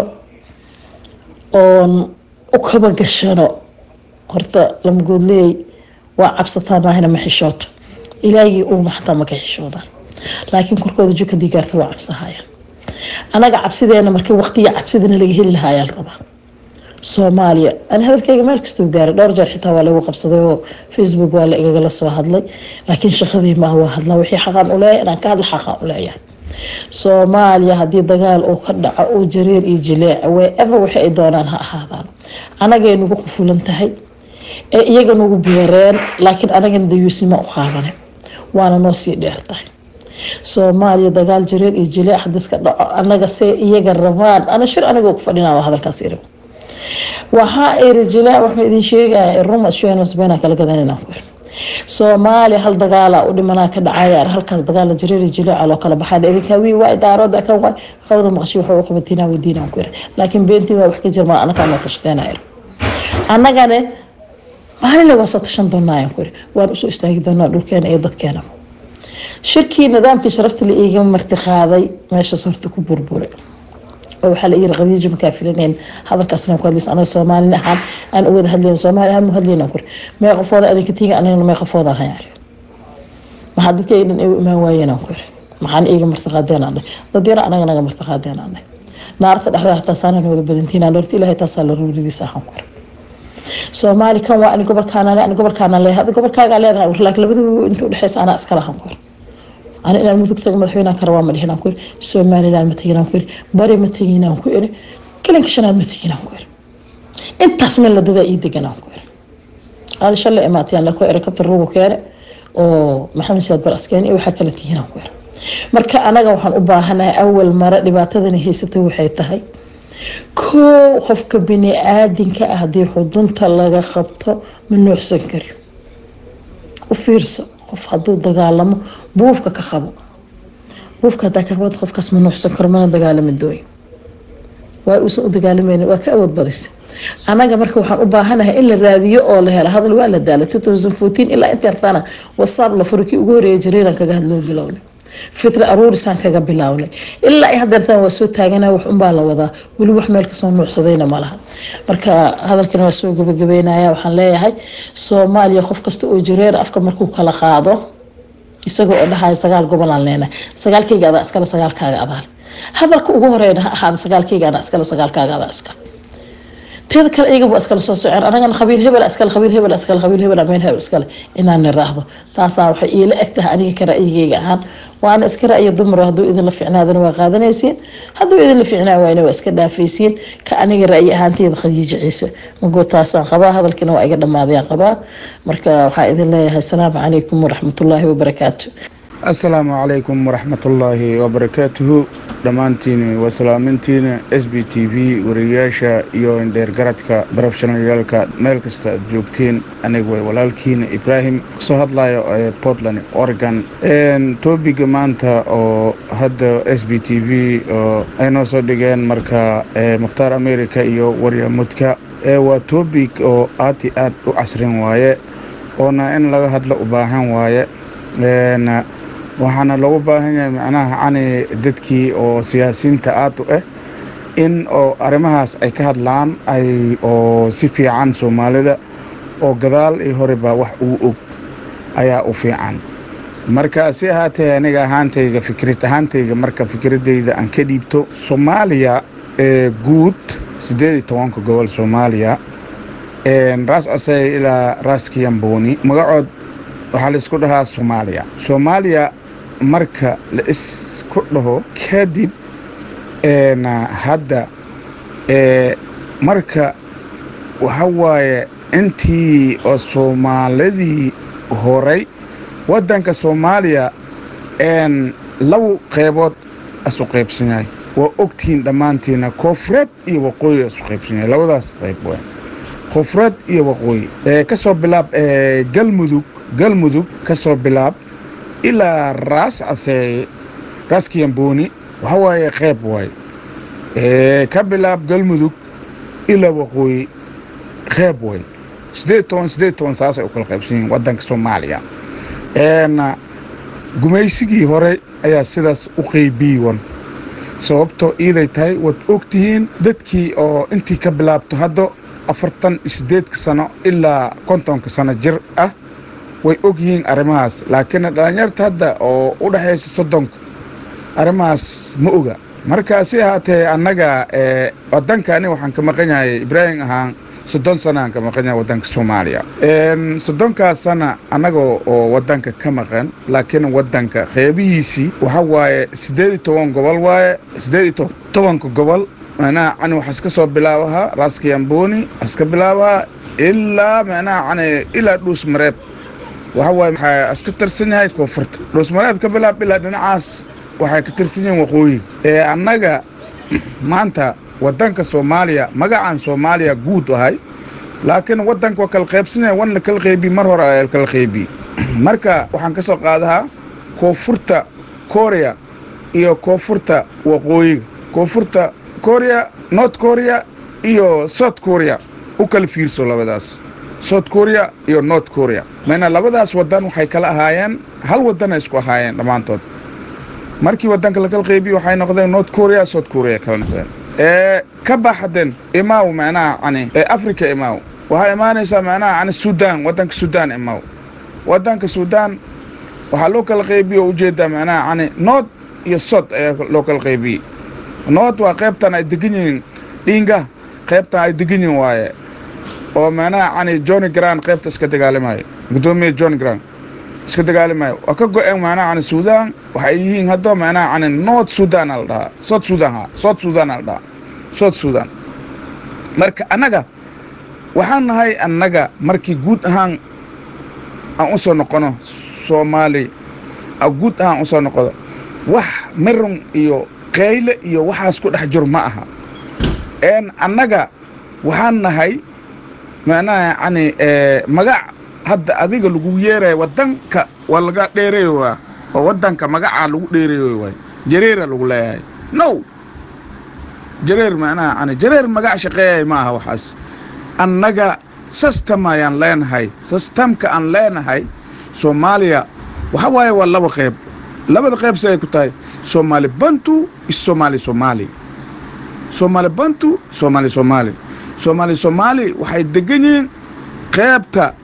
oon u kaba gashano horta lamagoodleey waa cabsataa maahina ma xishooto ilaahigii uuma xataa maka xishoodaan laakiin korkooda juka digaarta waa cabsahayaan anaga cabsideena markii waqtiga cabsidana laga heli lahaayaan rabaa soomaaliya ani hadalkayga meel kastuu gaaray dhowr jeer xitaa waa lagu qabsaday oo facebook waa la igagala soo hadlay laakiin shaqadii maaha waa hadlaa wixii xaqaan u leeyahay inaan ka hadla xaqaan u leeyahay soomaaliya haddii dagaal uu ka dhaco uu jareer iyo jileeca wherever wixii ay doonaan ha ahaadaan anagay nagu qufulan tahay ee iyaga nagu beereen laakiin anagana dayuusnimo u qaadane waana noo sii dheer tahay soomaaliya dagaal jareer iyo jileec hadii iska dhaco anaga see iyaga rabaan ana shir anigoo ku fadhinaa waa hadalkaas iri waxaa iri jileec waxma idin sheegaya ruma shuenasbena kala gadanina ku iri soomaaliya hal dagaala u dhimanaa ka dhacaya halkaas dagaala jareer jileeca loo kala baxaa idinkaa wii waa daarooda kan waa qawda maqashi waxa u qabatinaa weydiinaan ku iri laakiin beentii waa wax ka jirma anagaa noo tashadeena iri annagane maalinle waa soo tashan doonaayan ku iri waan usoo istaagi doonaa dhulkeena iyo dadkeena shirkii nidaamkii sharafta la iiga marti qaaday meeshaas horta ku burburay oo waxaa la yiri qadiijo makaa filaneen hadalkaasna ku hadlaysa anaga soomaalin ahaan aan u wada hadlayn soomaali ahaan mu hadlayna kuri mee qofooda adinka tiiga anigana mee qofooda ahaan yari maxaa dadka ay dhan ay u imaan waayeen aan ku yiri maxaan iiga martiqaadeen aan dad yara anaga naga martiqaadeen aan naarta dhexda hataa saana nooga badantiin aan horta ilaahay taasaa la ruuridiisa ahaan ku yiri soomaali kan waa ani gobolkaana le ani gobolkaana leeyahay hada gobolkaagaa leedahay laakiin labadu inta udhexeysa anaa iska lahan ku yiri ani inaan mudug tago madaxweynaan ka rabaa ma dhihin aan ku iri somaliland ma tegin aan ku iri bari ma tegin aan ku iri kalinka shanaad ma tegin aan ku iri intaas meel ladadaa ii degan aan ku iri aada shalay imaatayaan la ku iri kabtar rugu keene oo maxamed siyaad bar askeen iyo waxaa kala tihiin aan ku iri marka anaga waxaan u baahanahay awal mare dhibaatadani haysatay waxay tahay koo qofka bini aadinka ah haddii xudunta laga qabto ma nuucsan kari u fiirso qof hadduu dagaalamo buufka ka qabo buufka hadaa ka qabad qofkaas ma nuuxsan karo mana dagaalami dooyin waa uusan u dagaalamayna waa ka awood badisa anaga marka waxaan u baahanahay in la raadiyo oo la helo hadal waa la daala ilaa inta yartaana wasaab la furo kii ugu horeeya jariiran kaga hadloo bilowna fitra aruurisaan kaga bilawnay ilaa ay hadeertaan waa soo taagana wax unbaa la wadaa weli wax meel kasoo nuucsadayna malaha marka hadalkan waa soo gabagabeynaya waxaan leeyahay soomaaliya qof kasta oo jireer afka markuu kala qaado isaga oo dhahaya sagaal gobolaan leenahay sagaalkayga adaa iskale sagaalkaaga adaale hadalka ugu horeeya ha ahaada sagaalkayga anaa iskale sagaalkaaga adaa iskale teeda kale iyaga waa iskala soo soceen anagana qabiil hebel iskale qabiil hebel iskale qabiil hebel ameen hebel iskale inaan niraahdo taasaa waxay iila eg tahay aniga ka ra'yigayga ahaan waana iska ra'yi dumaro hadduu idinla fiicnaadana waa qaadanaysiin hadduu idinla fiicnaa waayna waa iska dhaafaysiin ka aniga ra'yi ahaanteyda khadiijo ciise magoo taasaan qabaa hadalkiina waa iga dhammaadayaan qabaa marka waxaa idin leeyahay asalaamu calaykum waraxmatullaahi wabarakaatu asalaamu calaykum waraxmatullaahi wabarakaatuhu dhammaantiin waa salaamintiina s b t v wariyayaasha iyo indheergaradka barofeshonalyaalka meel kasta aad joogtiin aniga way walaalkiina ibraahim kasoo hadlayo ee portland oregon tobiga maanta oo hadda s b t v oo ay noo soo dhigeen marka mukhtaar america iyo waryamudka waa tobig oo aad iyo aad u casrin waaye oona in laga hadlo u baahan waaye waxaana loogu baahan yahay macnaha cani dadkii oo siyaasiyiinta aad u ah in oo arrimahaas ay ka hadlaan ay oo si fiican soomaalida oo gadaal iyo horeba wax ugu og ayaa u fiican marka si ahaatee aniga ahaantayga fikrad ahaantayga marka fikradayda aan ka dhiibto soomaaliya ee guud siddeed iyo tobanka gobol soomaaliya raas asay ilaa raas kiyamboni magacood waxaa laisku dhahaa soomaaliya soomaaliya marka la isku dhaho kadib hadda marka waxa waaye intii oo soomaalidii horay waddanka soomaaliya laba qeybood isu qaybsan yahay waa ogtihiin dhammaantiina koonfureed iyo waqooyi isu qaybsan yahay labadaas qayb w koonfureed iyo waqooyi ka soo bilaab galmudug galmudug ka soo bilaab ilaa raas caseeye raas kiyamboni waxa waaye qeyb waaye ka bilaab galmudug ilaa waqooyi qeyb waaye siddeed toban siddeed toban saasay u kala qaybsan yihiin waddanka soomaaliya gumaysigii hore ayaa sidaas u qeybiyiwan sababtoo iiday tahay waad og tihiin dadkii oo intii ka bilaabto hadda afartan iyo siddeedka sano ilaa kontonka sano jir ah way og yihiin arrimahaas laakiin dhallinyarta hadda oo u dhexaysa soddonka arrimahaas ma oga marka si ahaatee annaga waddankani waxaan ka maqan yahay ibraahim ahaan soddon sanaan ka maqan yahay waddanka soomaaliya soddonkaas sana annaga oo waddanka ka maqan laakiin waddanka qeybihiisii waxa waaye siddeed iyo toban gobol waaye siddeed iyo tobanka gobol macnaha cani waxaa iska soo bilaabahaa raaskiyamboni iska bilaabahaa ilaa macnaha cani ilaa dhuus mareeb waxa waaye waxaa iska tirsan yahay koonfurta dhuusmareeb ka bilaab ilaa dhinacaas waxay ka tirsan yihiin waqooyiga ee annaga maanta waddanka soomaaliya magacaan soomaaliya guud ahay laakiin waddanka waa kala qaybsanaya wan la kala qeybiy mar hore ayaa kala qeybiy marka waxaan ka soo qaadahaa koonfurta korea iyo koonfurta waqooyiga koonfurta korea north korea iyo south korea u kala fiirso labadaas south korea iyo north korea mayna labadaas waddan waxay kala ahaayeen hal waddanay isku ahaayeen dhammaantood markii waddanka lakala qeybiye waxay noqdeen north korea south korea kala noqdeen ee ka baxden imaaw macnaha cani ee africa imaaw waxaa imaanaysaa macnaha cani sudan waddanka sudan imaaw waddanka sudan waxaa loo kala qeybiye oo ujeedaa macnaha cani north iyo south ayaa loo kala qeybiyey north waa qaybtan ay degan yihiin dhiinga qaybtan ay degan yihiin waaye oo macnaha cani johnny gran qaybta iska dagaalimayo guddoomiya john gran iska dagaalimayo waa ka go-een macnaha cani sudan waxay yihiin hadda macnaha cani north sudan la dhahaa south sudan ha south sudan la dhahaa south sudan marka annaga waxaan nahay annaga markii guud ahaan aan u soo noqono soomaali guud ahaan u soo noqdo wax mirun iyo qayle iyo waxaas ku dhex jiro ma aha n annaga waxaan nahay macnaha yani magac hadda adiga lagu yeeraya waddanka waa laga dheereeyo waa oo waddanka magacaa lagu dheereeyo waay jareera lagu leeyahay no jareer macnaha yani jareer magac shaqeeyay ma aha waxaas annaga system ayaan leenahay systemka aan leenahay soomaaliya waxa waaye waa laba qayb labada qayb si ay ku tahay soomaali bantu iyo soomaali soomaali soomaali bantu soomaali soomaali soomaali soomaali waxay degan yihiin qaybta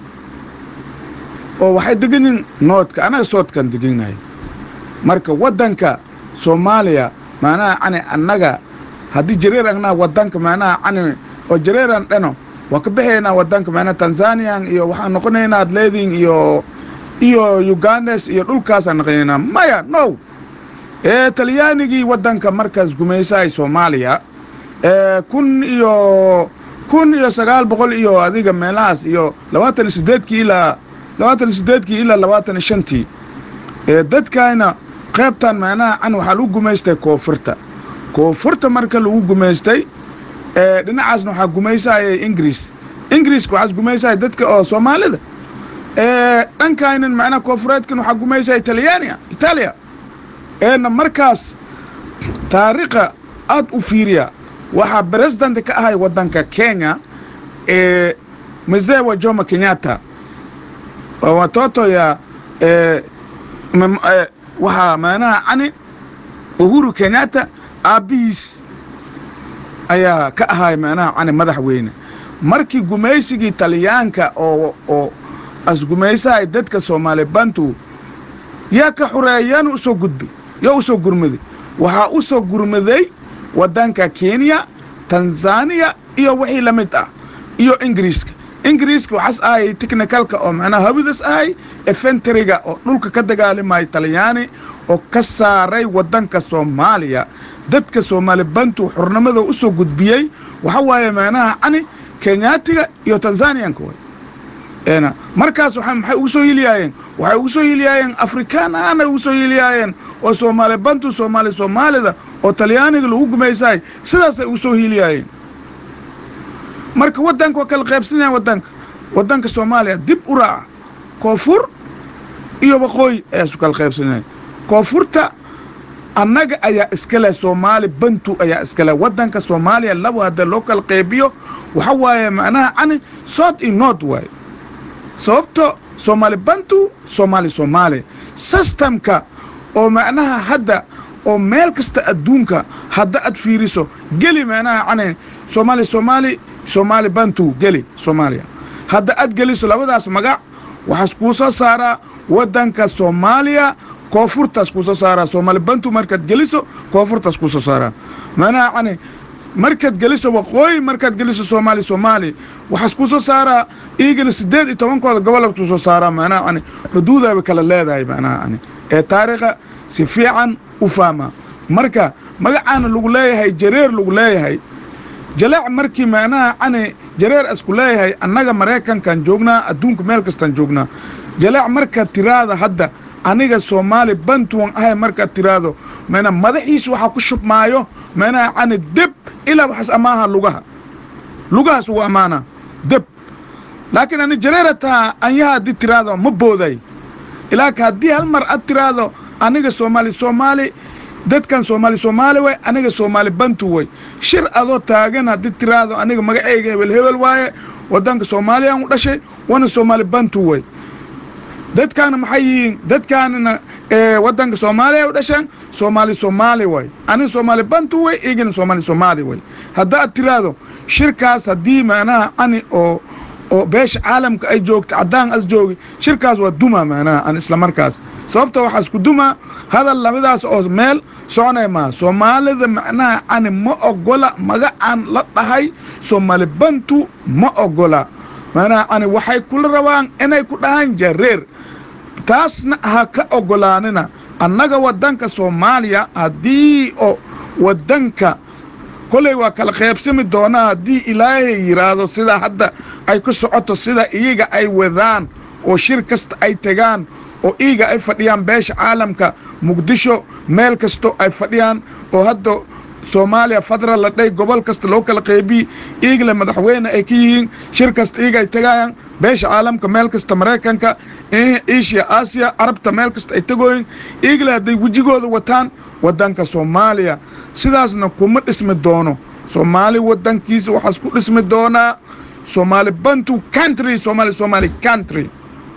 oo waxay degan yihiin noodka anaga soodkaan degannahay marka waddanka soomaaliya macnaha cani annaga haddii jareer agnaa waddanka macnaha cani oo jareeran dhano waa ka baxaynaa waddanka macnaha tanzanian iyo waxaan noqonaynaa adleedin iyo iyo ugandes iyo dhulkaasaan noqonaynaa maya no ee talyaanigii waddanka markaas gumaysahay soomaaliya ee kun iyo kun iyo sagaal boqol iyo adiga meelahaas iyo labaatan iyo sideedkii ilaa labaatan iyo sideedkii ilaa labaatan iyo shantii ee dadkayna qaybtan macnaha can waxaa lagu gumaystay koonfurta koonfurta marka lagu gumaystay ee dhinacaasna waxaa gumaysaya ingiriis ingiriiska waxaas gumaysaya dadka oo soomaalida ee dhankaynan macnaha koonfureedkan waxaa gumaysaya talyaaniya itaaliya eena markaas taariikha aad u fiiriya waxaa president ka ahay waddanka kenya ee mzee wa jomo kenyatta waa watoto ya ee mam- ee, waxaa macnaha cani uhuru kenyatta aabbihiis ayaa ka ahay macnaha cani madaxweyne markii gumaysigii talyaanka oo oo asgumaysahay dadka soomaali bantu yaa ka xureeyaana u soo gudbay yaa u soo gurmaday waxaa u soo gurmaday waddanka kenya tanzania iyo wixii la mid ah iyo ingiriiska ingiriiska waxaas ahay technicalka oo macnaha hawidas ahay efentriga oo dhulka ka dagaalamaya talyaani oo ka saaray waddanka soomaaliya dadka soomaali bantu xurnimada u soo gudbiyey waxa waaye macnaha cani kenyaatiga iyo tanzaniyanka way ena markaas waxa maxay ugu soo hiliyaayeen waxay ugu soo hiliyaayeen afrikaan ahaana ugu soo hiliyaayeen oo soomaali bantu soomaali soomaalida oo talyaaniga lagu gumaysahay sidaasay ugu soo hiliyaayeen marka waddanka waa kala qaybsanyahay waddanka waddanka soomaaliya dib u raaca koonfur iyo waqooyi ayaa isu kala qaybsanyahay koonfurta annaga ayaa iska leh soomaali bantu ayaa iska leh waddanka soomaaliya labo hadda loo kala qaybiyo waxa waaye macnaha cani south iyo north waaye sababto soomaali bantu soomaali soomaali systemka oo macnaha hadda oo meel kasta adduunka hadda aad fiiriso geli macnaha cani soomaali soomaali soomaali bantu geli soomaaliya hadda aad geliso labadaas magac waxaas kuu soo saaraa waddanka soomaaliya koonfurtaas kuu soo saaraa soomaali bantu markaad geliso koonfurtaas kuu soo saaraa macnaha cani markaad geliso waqooyi markaad geliso soomaali soomaali waxaas kuu soo saaraa iigana siddeed iyo tobankooda gobolka kuu soo saaraa macnaha cani xuduudaaba kala leedahay macnaha cani ee taariikha si fiican u fahma marka magacaana lagu leeyahay jareer lagu leeyahay jaleec markii macnaha cani jareer isku leeyahay annaga maraykankan joognaa adduunka meel kastaan joognaa jaleec markaad tiraada hadda aniga soomaali bantuwan ahay markaad tiraado mana madaxiis waxaa ku shubmaayo macnaha cani deb ilaa waxaas amaaha lugaha lugahaas ugu ammaana deb laakiin ani jareera taha anyaha haddii tiraado ma booday ilaaka haddii hal mar aad tiraado aniga soomaali soomaali dadkan soomaali soomaali way aniga soomaali bantu way shir adoo taagan haddii tiraado aniga magaceyga hebel hebel waaye waddanka soomaaliyaan u dhashay wana soomaali bantu way dadkaana maxay yihiin dadkaanina ee waddanka soomaaliya u dhasheen soomaali soomaali way aniga soomaali bantu way igana soomaali soomaali way haddaad tiraado shirkaas haddii macnaha cani oo oo beesha caalamka ay joogta caddaan as joogi shirkaas waa duma macnaha an isla markaas sababta waxaa isku duma hadal labadaas oo meel soconay maa soomaalida macnaha cani ma ogola magacaan la dhahay soomaali bantu ma ogola macnaha cani waxay kula rabaan inay ku dhahaan jareer taasna ha ka ogolaanina annaga waddanka soomaaliya haddii oo waddanka koley waa kala qaybsami doonaa haddii ilaahay yidhaahdo sida hadda ay ku socoto sida iyaga ay wadaan oo shir kasta ay tegaan oo iyaga ay fadhiyaan beesha caalamka muqdisho meel kasto ay fadhiyaan oo hadda soomaaliya fadral la dhay gobol kasta loo kala qeybiyi iigale madaxweyne ay ka yihiin shir kasta iyaga ay tegayaan beesha caalamka meel kasta maraykanka asia aasiya carabta meel kasta ay tegooyin iigale hadday wejigooda wataan waddanka soomaaliya sidaasna kuma dhismi doono soomaali waddankiisa waxaas ku dhismi doonaa soomaali bantu country soomaali soomaali country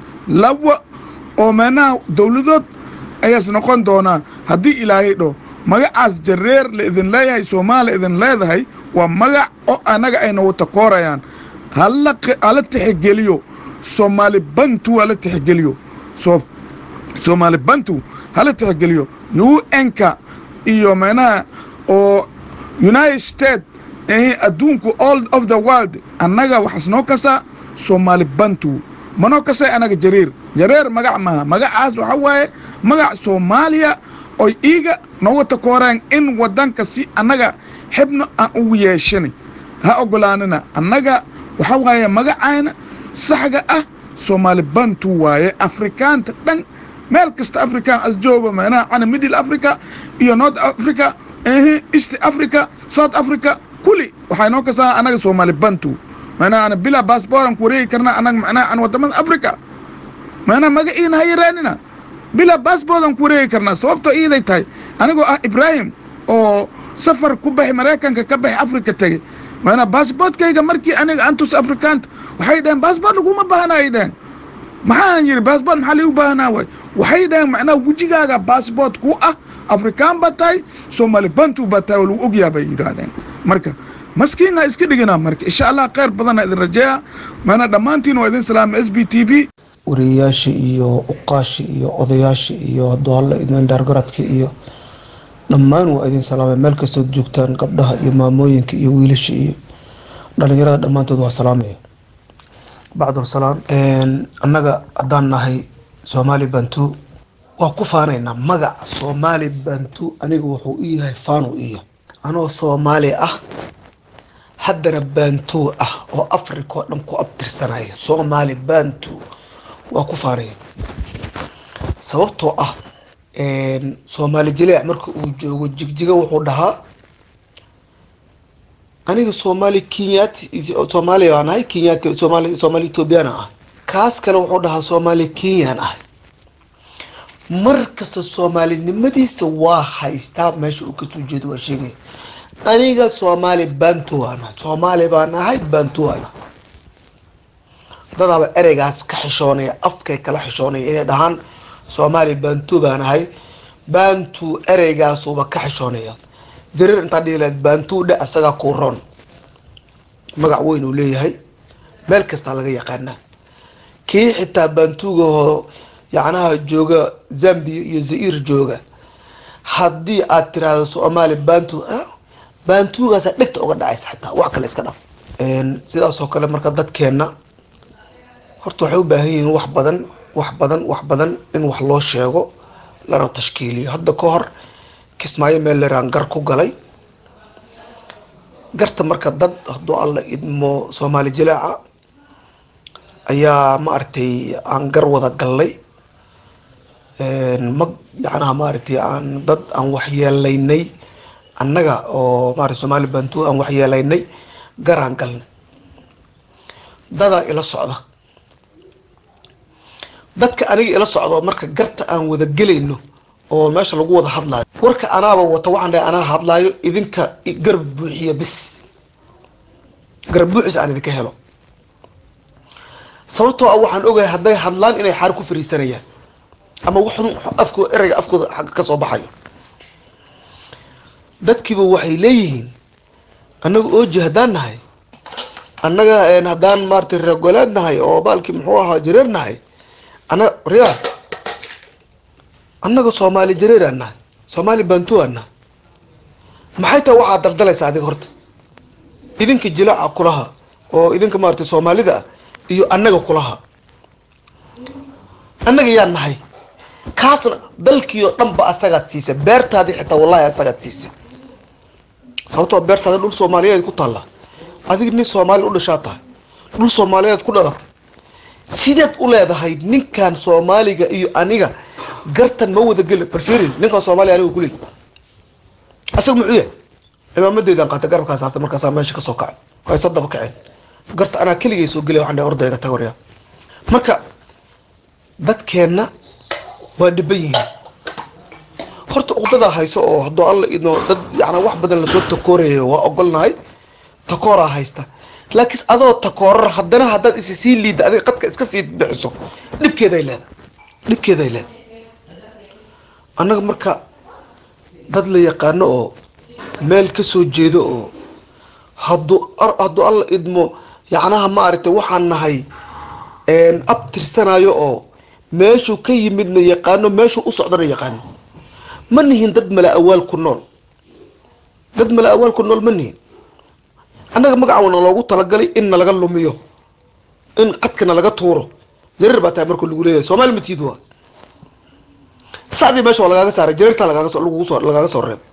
laba oo meenaha dowladood ayaas noqon doonaa haddii ilaahay dho magacaas jareer la idin leeyahay soomaaliya idin leedahay waa magac oo annaga ayna wata koorayaan hala hala tixgeliyo soomaali bantu hala tixgeliyo soo soomaali bantu hala tixgeliyo u n-ka iyo meenaha oo united state eh, adduunku all of the world annaga waxaas noo kasaa soomaali bantu manoo kasay anaga jareer jareer magac maaha magacaas waxa waaye magac soomaaliya oy iiga nooga takooreen in waddanka si annaga xibno aan ugu yeeshanay ha ogolaanina annaga waxa waaye magacayna saxga ah soomaali bantu waaye afrikaanta dhan meel kasta african as joogo macnaha ana middle africa iyo north africa ehe east africa south africa kuli waxaa inoo kasaa anaga soomaali bantu macnaha ana bilaa baasbooran ku wareegi karna anaga macnaha an wadamada africa macnaha magaciina ha yaraanina bilaa baasboodan ku wareegi karnaa sababtoo iiday tahay anigoo ah ibrahim oo safar ku baxay maraykanka ka baxay africa tegey maanaa baasboortkayga markii aniga antus afrikaanta waxay dhaheen baasboort laguma baahna ay dhaheen maxaan yidhi baasboort maxaa liigu baahnaa waay waxay dhaheen macnaha wejigaaga baasboort ku ah afrikaan ba tahay soomaali bantu ba tahay oo lagu ogyaa bay yidhaahdeen marka maskiinha iska dhigina marka insha allah khayr badanna idin rajeeya maanaa dhammaantiin waa idin salaama s b t v wariyayaasha iyo uqaasha iyo odayaasha iyo doolle idin dhaargaradka iyo dhammaan waa idin salaamay meel kastood joogtaan gabdhaha iyo maamooyinka iyo wiilasha iyo dhalinyarada dhammaantood waa salaamaya bacdulsalaam annaga haddaan nahay soomaali bantu waa ku faanaynaa magac soomaali bantu aniga wuxuu u yahay faanu iya anoo soomaali ah haddana bantu ah oo africa oo dhan ku abtirsanaya soomaali bantu waa ku faanaya sababtoo ah soomaali jileec marka uu joogo jigjiga wuxuu dhahaa aniga soomaali kenyaati soomaaliya baan ahay kenyaati soomaali soomaali ethoobiyaana ah kaas kale wuxuu dhahaa soomaali kenyaan ah mar kasta soomaalinimadiisa waa haystaa meesha uu kasoo jeedo waa sheegaya aniga soomaali bantu baan ahay soomaali baan ahay bantu baan ahay dadaaba ereygaas ka xishoonaya afkay kala xishoonaya inay dhahaan soomaali bantu baan ahay bantu ereygaasuba ka xishoonaya jarir intaa dhihi lahayd bantu dhe asagaa kuu roon magac weyn uu leeyahay meel kastaa laga yaqaanaa kii xitaa bantugaho yacnaha jooga zambia iyo zair jooga haddii aad tiraahdo soomaali bantu bantugaasa dhegta uga dhacaysa xitaa wax kale iska dhaf sidaasoo kale marka dadkeenna horta waxay u baahan yihiin wax badan wax badan wax badan in wax loo sheego lana tashkiiliyo hadda ka hor kismaayo meel leraan gar ku galay garta marka dad hadduu alla idmo soomaali jilaaca ayaa ma aragtay aan gar wada gallay mag yacnaha maaragtay aan dad aan waxyeelaynay annaga oo maarata soomaali bantu aan waxyeelaynay garaan galnay dadaa ila socda dadka aniga ila socdo marka garta aan wada gelayno oo meesha lagu wada hadlaayo warka anaaba wata waxaan dhahay anaa hadlaayo idinka garab buuxiya bis garab buuxis aan idinka helo sababtoo ah waxaan ogahay hadday hadlaan inay xaar ku fariisanayaan ama waxun afkooda ereyga afkooda xagga ka soo baxayo dadkiiba waxay leeyihiin annaga ooji haddaan nahay annaga haddaan maaratay reergoleed nahay oo baalkii muxuu ahaa jareer nahay annaga riyaa annaga soomaali jareeraan nahay soomaali bantuaan nahay maxay tahay waxaad daldalaysaa adiga horta idinka jilaaca kulaha oo idinka maaratay soomaalida ah iyo annaga kulaha annaga yaa nahay kaasna dalkii oo dhan ba asagaad siisa beertaadii xitaa wallahi asagaad siisa sababtoo beertaada dhul soomaaliyeed ku taalla adiga nin soomaali u dhashaa tahay dhul soomaaliyeed ku dhalatay sideed u leedahay ninkan soomaaliga iyo aniga gartan ma wada geli barfirin ninkan soomaaliya aniga kuley asaga muxuu yahay cimaamadeydaan qaatay garabkaa saartay markaasaa meesha kasoo kacay ay soo daba kaceen garta anaa keligay soo gelay waxaan dhahay ordayga tagorya marka dadkeenna waa dhiban yihiin horta uqdadaa hayso oo hadduu alla idno dad yana wax badan lasoo takoorayo waa ogolnahay takooraa haysta laakiin adoo takoorar haddana haddaad is sii liidda adiga qadka iska sii bixiso dhibkeeday leedahay dhibkeeday leedahay annaga marka dad la yaqaano oo meel ka soo jeedo oo hadduu hadduu alla idmo yacnaha maaragtay waxaan nahay ab tirsanayo oo meeshuu ka yimidna yaqaano meeshuu u socdana yaqaano ma nihin dad mala awaal ku nool dad mala awaal ku nool ma nihin annaga magacawana loogu talagalay in nalaga lumiyo in qadkana laga tuuro jareer baa tahay marka lagu leeyahay soomaali matiid waa sacdii meesha waa lagaaga saaray jareertaa lagaagasoo lagaaga soo reeb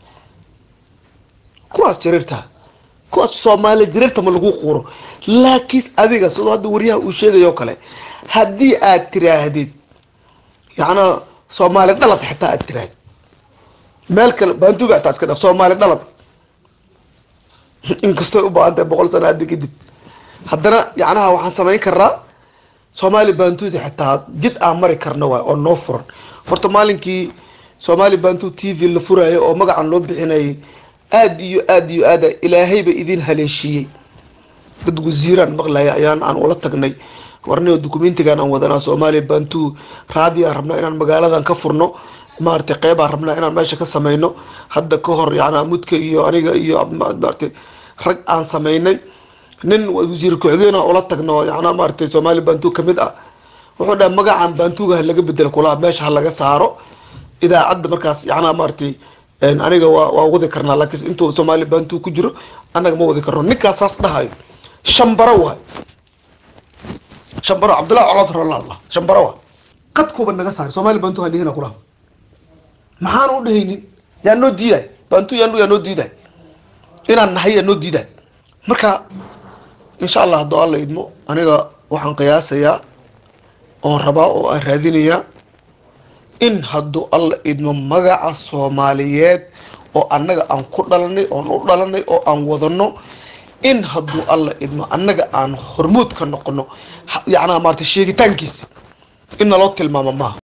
kuwaas jareertaa kuwaas soomaali jareerta ma lagu quuro laakiin adiga sidoo hadda waryaha uu sheegayo kale haddii aad tiraahdid yacnaa soomaali dhalad xitaa aad tiraad meel kale baantuuga xitaa iska dhaf soomaali dhalad inkastoo u baahan tahay boqol sano hadda kadib haddana yacnaha waxaan samayn karnaa soomaali baantuuda xitaa jid aan mari karna waay oo noo furan horta maalinkii soomaali baantuu t v la furaayo oo magacan loo bixinayay aad iyo aad iyo aada ilaahayba idin haleeshiiyey dad wasiiraan maqlaya ayaan aan ula tagnay warnio dukumentigan aan wadanaa soomaaliya baantuu raadi aan rabnaa inaan magaaladan ka furno maaragtay qeybaan rabnaa inaan meesha ka sameyno hadda ka hor yacnaa mudka iyo aniga iyo maaragtay rag aan sameynay nin wasiir ku-xigeen aan ula tagno yacnaa maaragtay soomaaliya baantuu kamid ah wuxuu dhahay magacan baantuuga ha laga bedelo kulaha meesha ha laga saaro idaacadda markaas yacnaa maaragtay aniga waa waa wadi karnaa laakiin intuu soomaaliya baantuu ku jiro annaga ma wadi karno ninkaas saas dhahayo shambaro waay shambaro cabdullahi colaad ralaallah shambaro waay qadkuuba naga saari soomaaliya baantuu han dhihina kulaha maxaan u dhahaynin yaa noo diiday baantuu yaa yaa noo diiday inaan nahay yaa noo diiday marka insha allah haddoo alla idmo aniga waxaan qiyaasayaa oon rabaa oo aan raadinayaa in hadduu alla idmo magaca soomaaliyeed oo annaga aan ku dhalanay oon u dhalanay oo aan wadano in hadduu alla idmo annaga aan hormuud ka noqono yacnaa maarata sheegitaankiisa in naloo tilmaamo maaha